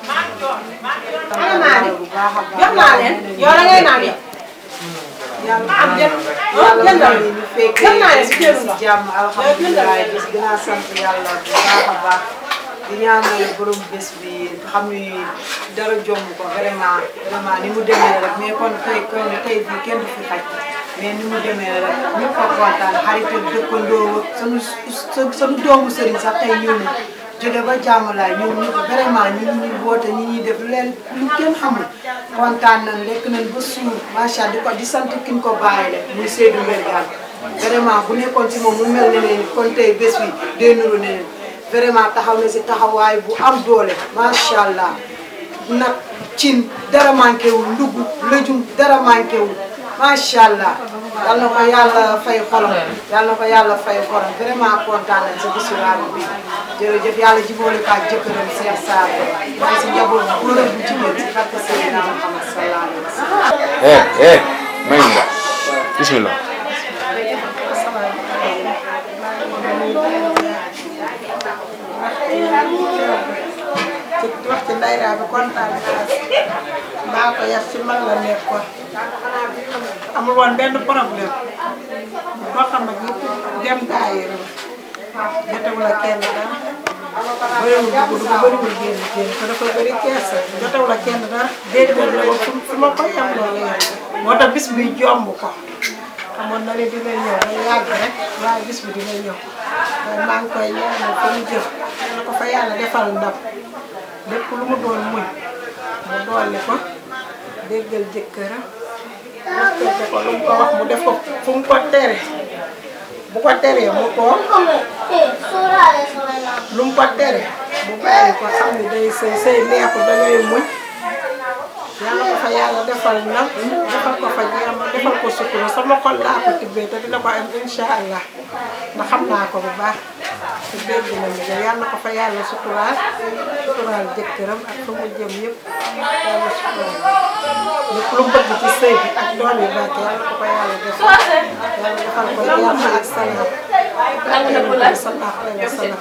ana naa leen jox naa leen yow da ngay naan yow. yàlla am jël yàlla jël may ñu fekkee jël naa leen si kër si jàmm alhamdulilah bis gën a sant yàlla bu baax a baax di ñaanal borom bés bi xam ni dara jomb ko vraiment vraiment ni mu demee rek mais kon tey kon tey bii kenn du fi xaj mais ni mu demee rek ñëpp a kontaan xarit ak dëkkandoo ak sunu sunu doomu sëriñ sax tey ñëw na jóge ba jàmmalaay ñëw ñëpp vraiment ñi ñuy woote ñi ñuy def leen lu kenn xamul kontaan nañ lekk nañ ba suur macha allah di ko di sant ki ñu ko bàyyi leen muy Seydou Mbergane vraiment bu nekkoon ci moom mu mel ne ne kon tey bés bi day nuru ne vraiment taxaw na si taxawaay bu am doole macha allah nag cin dara manqué wul ndugg lëjum dara manqué wul macha allah yal na ko yàlla fay xolam yal na ko yàlla fay xolam vraiment kontaan nañ sa bisu raadu bi jërëjëf yàlla jibóole ko ak jëkkëram Cheikh Sarr waaye si njaboot bu góor ak bu jigéen si xarka Seydina Muhammad sallallahu alayhi wa sallam eh eh may ñu la bismillah ci wax ci ndayraa bi kontaan naa maa ko yar ci man la nekkoon amul woon benn problème boo xam ne ñëpp dem daayira la jotewul ak kenn dara bëriwul dugg dugg bëriwul génn génn te dafa bëri kersa jotewul ak kenn dara déedéet la ba fi ma ko yem loolu yem moo tax bis bi jomb ko xamoon na ne dina ñëw day yàgg rek waaye bis bi dina ñëw waaye maa ngi koy ñaanal fa mu jëf na ko fa yàlla defal ndam lépp lu mu doon muñ mu dolli ko déggal jëkkëram respecté ko lu mu ko wax mu def ko fu mu ko tere bu ko teree mu toog lu mu ko tere mu bàyyi ko xam ne day sëy sëy neexul da ngay muñ yàlla ko fa yàlla defal ndam defal ko fa jàmm defal ko sutura sama xol laa ko tibbee te dina ko am incha allah ndax xam naa ko bu baax te dégg nañu ko yàlla ko fa yàlla suturaal suturaal jëkkëram ak fa mu jëm yëpp yàlla suturaal lépp lu mu bëgg ci sëy bi ak doom yi barke yàlla ko fa yàlla defal yàlla defal ko jàmm ak salaam ak yonent bi sallallahu alayhi wa sallam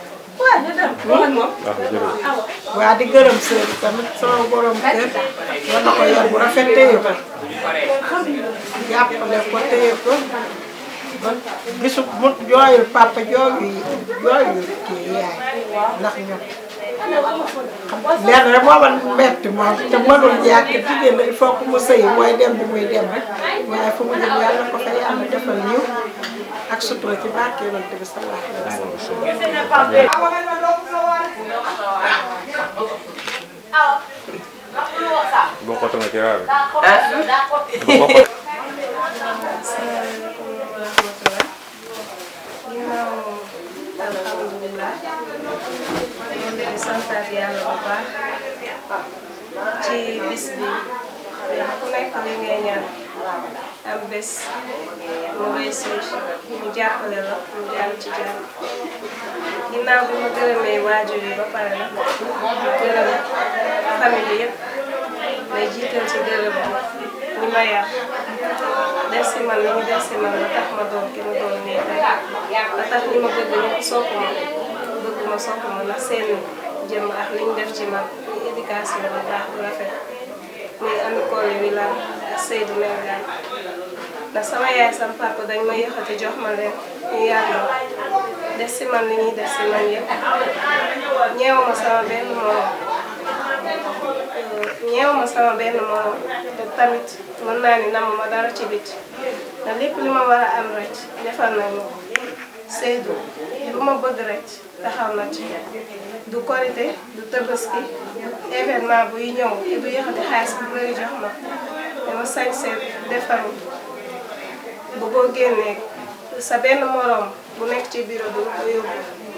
waa di gërëm sëñ bi tamit sama borom kër war na ko yor bu rafet téye ko jàppale ko téye ko ba gisu mu jooyul papa jooyul jooyul kii yaay ndax ñun lenn rek moo man metti moom te mënul ñàkk jigéen la il faut que mu sëy mooy dem bi muy dem rek waaye fu mu jëm yàlla ko fa yàlla defal yiw ak sutura ci barke yonent bi sallallahu alayhi wa bokkatu nga ci raar bi alhamdulilah ñoo ngi di santaat yàlla bu baax ci bis bi ku nekk li ngay ñaan am bés mu réussir mu jàppale la mu jàll ci jàll ginnaaw bi ma gërëmee waajur yi ba pare nag gërëm famille bi yëpp may jiital ci gërëm bi ñi ma yar def si man li ñu def si man ba tax ma doon ki ma doon nii tey ba tax ñi ma bëgg ñëpp sopp ma bëgg ma sopp ma ndax seen jëm ak li ñu def ci man muy éducation bu baax bu rafet muy ami koole wi la ak Seydou Mergane ndax sama yaay sama papa dañ ma yëkkati jox ma leen ñu yar ma def si man li ñuy def si man yëpp ñeewu ma sama benn morom ñeewu ma sama benn morom te tamit mën naa ni namm ma dara ci bit ndax lépp li ma war a am rek defal nañ ma ko Seydou lu ma bëgg rek taxaw na ci du korité du tabaski événement buy ñëw te du yëkkati xaalis bu bëri jox ma dama sañ seet defaru bu boo génnee sa benn morom bu nekk ci bureau bi ko yóbbu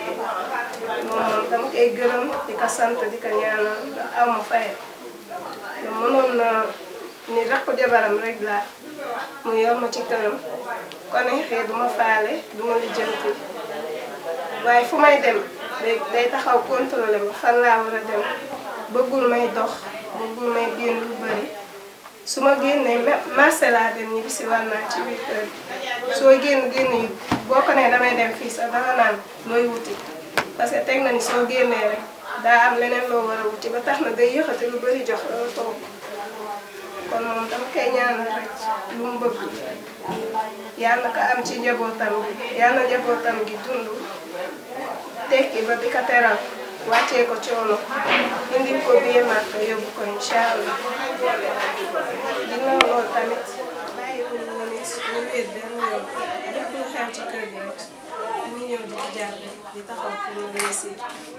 moom moom dama koy gërëm di ko sant di ko ñaanal ndax aw ma fayal te mënoon na ni rakku jabaram rek laa mu yor ma ci këram kon xëy du ma faale du ma lijjanti waaye fu may dem day day taxaw contrôlé ma fan laa war a dem bëggul may dox bëggul may génn lu bëri su ma génnee marché laa dem ñibbi si war naa ci biir kër soo génn génn yi boo ko nee damay dem fii sax danga naan looy wuti parce que teg na ni soo génnee rek daa am leneen loo war a wuti ba tax na day yëkkati lu bëri jox la toog kon moom dama koy ñaanal rek lu mu bëgg yàlla ko am ci njabootam gi yàlla njabootam gi dund tekki ba di ko teral wàccee ko coono indil ko biir màkk yóbbu ko incha allah ginnaaw loolu tamit bàyyi ko ñu nit ñu wéet benn yoon lépp lu xew ci kër gi rek ñu ñëw di ci jàpp di taxaw pour ñu réussir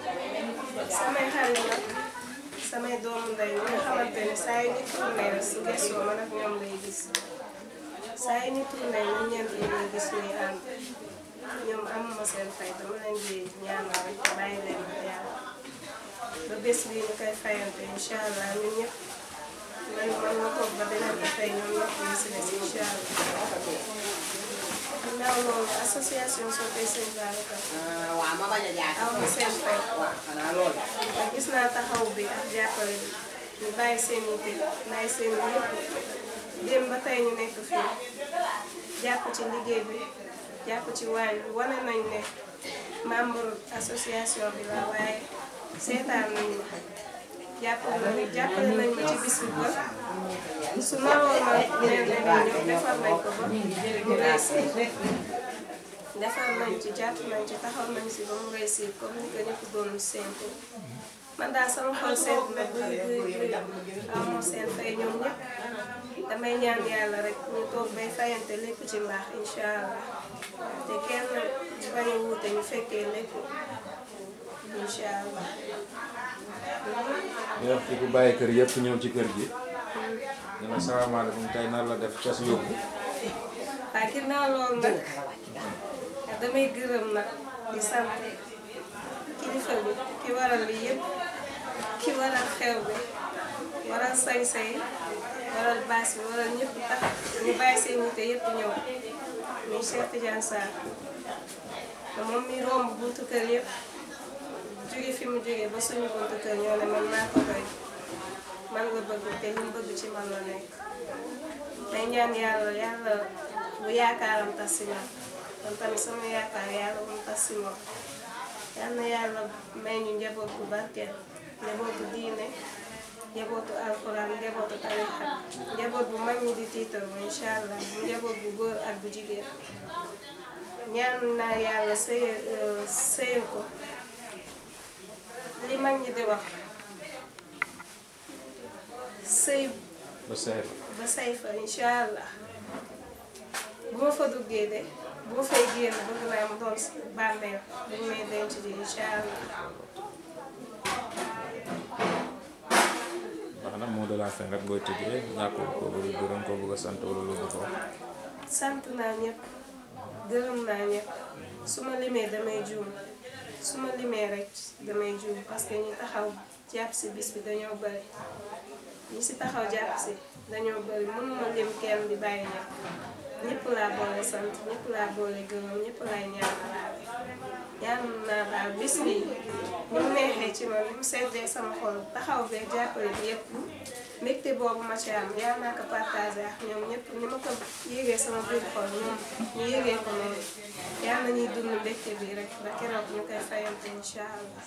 samay xarit nag samay doomu ndey ñi nga xamante ne saa yu ñu tourné rek su gëstoo man ak ñoom lay gis saa yu ñu tourné ñun ñeent yi ñuy gis ñuy ànd ñoom amuma seen fay dama leen di ñaanal rek bàyyi leen ak yàlla ba bés bii ñu koy fayante incha allah ñun ñëpp man man ma toog ba beneen bi tey ñoom ñëpp ñu si des incha allah. ginnaaw loolu association Soppey Sëñ Babacar. waaw ma bañ a jaar aw ma seen fay. waaw gis naa taxaw bi ak jàppale bi ñu bàyyi seen yitte bàyyi seen yëpp dem ba tey ñu nekk fii jàpp ci liggéey bi. jàpp ci waañ bi wane nañ ne membre association bi la waaye seetaan nañ ma jàppale nañ jàppale nañ ma ci bis bi ba su naroon na leen ne ñëw defar nañ ko ba mu réussir defar nañ ci jàpp nañ ci taxaw nañ si ba mu réussir comme ni ko ñëpp doon séntu man daal sama xol seet na buy buy buy amoo seen fay ñoom ñëpp damay ñaan yàlla rek ñu toog bay fayante lépp ci mbaax incha allah te kenn bañ a wuute ñu fekkee lépp incha allah. ñu wax ci ku bàyyi kër yëpp ñëw ci kër gi. ñu ne salaamaaleykum tey nan la def cas yóbbu. waaw ginnaaw loolu nag damay gërëm nag di sant kilifa bi ki waral lii yëpp ki waral xew bi waral say-say waral baas bi waral ñëpp tax ñu bàyyi seen yitte yëpp ñëw muy Cheikh Tidiane Sarr te moom mi romb buntu kër yëpp jóge fi mu jóge ba suñu buntu kër ñoo ne man maa ko doy man nga bëgg te li mu bëgg ci man la nekk may ñaan yàlla yàlla bu yaakaaram tas si man kon tamit sama yaakaar yàlla bu mu tas si moom yal na yàlla may ñu njaboot bu barkeel njabootu diine njabootu alxuraan njabootu tarixa njaboot bu mag ñi di tiital ma incha allah njaboot bu góor ak bu jigéen ñaan naa yàlla sëy sëyal ko li mag ñi di wax sëy ba say fa. ba say fa incha allah bu ma fa duggee de bu ma fay génn bëgg naa mu doon bàmmeel bu may denc ji incha allah wax na mot de la fin rek booy tëjee ñàkkul ko bëgg gërëm ko bëgg a sant wala lu bëgg ko sant naa ñëpp gërëm naa ñëpp su ma limee damay juum su ma limee rek damay juum parce que ñu taxaw ci jàpp si bis bi dañoo bëri ñi si taxaw jàpp si dañoo bëri mënuma lim kenn di bàyyi ñëpp ñëpp laa boole sant ñëpp laa boole gërëm ñëpp laay ñaanal ñaan naa daal bis bi ni mu neexee ci man ni mu seddee sama xol taxaw bee jàppale bi yëpp mbégte boobu ma ci am yaa naa ko partagé ak ñoom ñëpp ni ma ko yégee sama biir xol ñoom ñu yégee ko noonu yaa nañuy dund mbégte bi rek ba keroog ñu koy fayante incha allah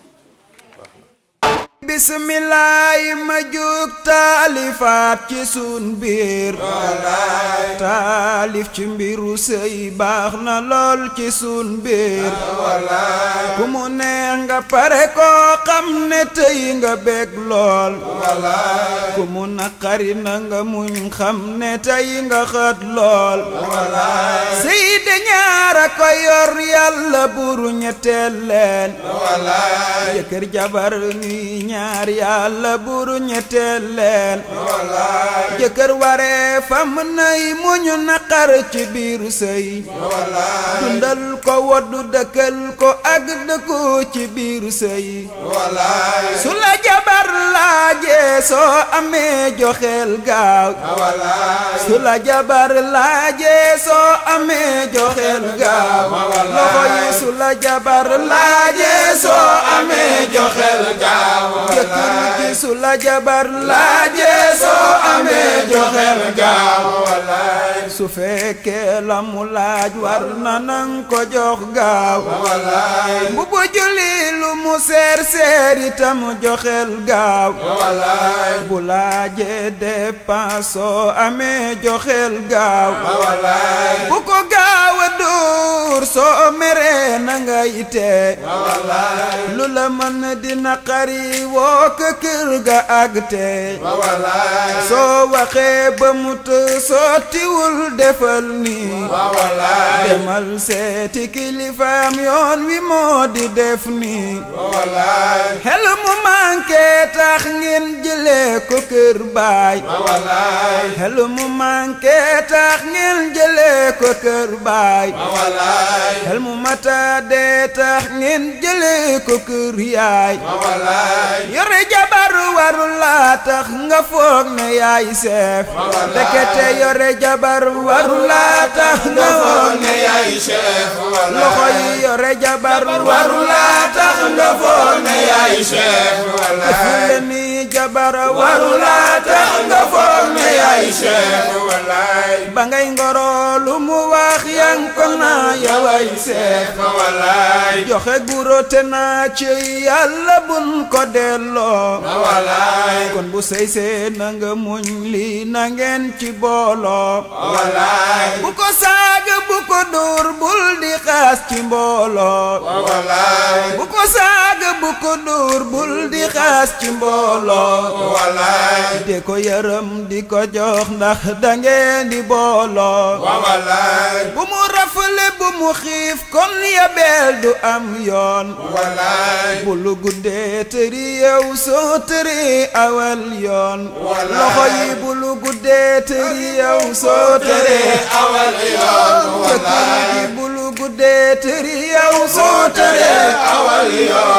bismillaay ma jug taalifaat ci sun biir taalif ci mbiru sëy baax na lool ci sun biir ku mu neex nga pare koo xam ne tey nga bég lool ku mu naqari na nga muñ xam ne tey nga xët lool sëy de ñaara ko yor yàlla buru ñetteel leen jëkkër jabar ñuy ñaar yàlla buru ñetteel leen jëkkër waree fam nay muñu naqar ci biiru sëy dundal ko woddu dëkkal ko ak dëkku ci biiru sëy su la jabar laajee soo amee joxeel gaaw su la jabar laajee soo amee joxeel gaaw loxo yi su la jabar laajee soo amee joxeel gaaw jëkkër ji su la jabar laajee soo amee joxeel gaaw su fekkee la mu laaj war na nang ko jox gaaw bu bu julli lu mu seer seer itam joxeel gaaw bu laajee dépense soo amee joxeel gaaw bu ko gaaw a duur soo meree na nga yite lu la mën di naqari woo ko kër ga àgg te soo waxee ba mu të sottiwul defal nii demal seeti kilifaam yoon wi moo di def nii xel mu manqué tax ngeen jëlee ko kër baay xel mu manqué tax ngeen jëlee ko kër baay xel mu mata dee tax ngeen jëlee ko kër yaay yore jabar waru laa tax nga foog ne yaay seef ndekete yore jabar waru laa tax nga foog ne yaay seef loxo yi yore jabar waru laa tax nga foog ne yaay seef defule ni jabar waru laa tax nga foog ne yaay seef ba ngay ngoro lu mu wax yang ko naa yaway seef joxe guro te naa ci yàlla bun ko delloo kon bu sëy see na nga muñ lii na ngeen ci booloo bu ko saaga bu ko dóor bul di xaas ci mbooloo bu ko saaga bu ko dóor bul di xaas ci mbooloo de ko yërëm di ko jox ndax dangeen di booloo bu mu rafale bu mu xiif kon yabeel du am yoon bu lu guddee tëri yow soo tëri awal yoon loxo yi bu lu guddee tëri yow soo tëri awal yoon jëkkër ji bu lu guddee tëri yow soo tëri awal yoon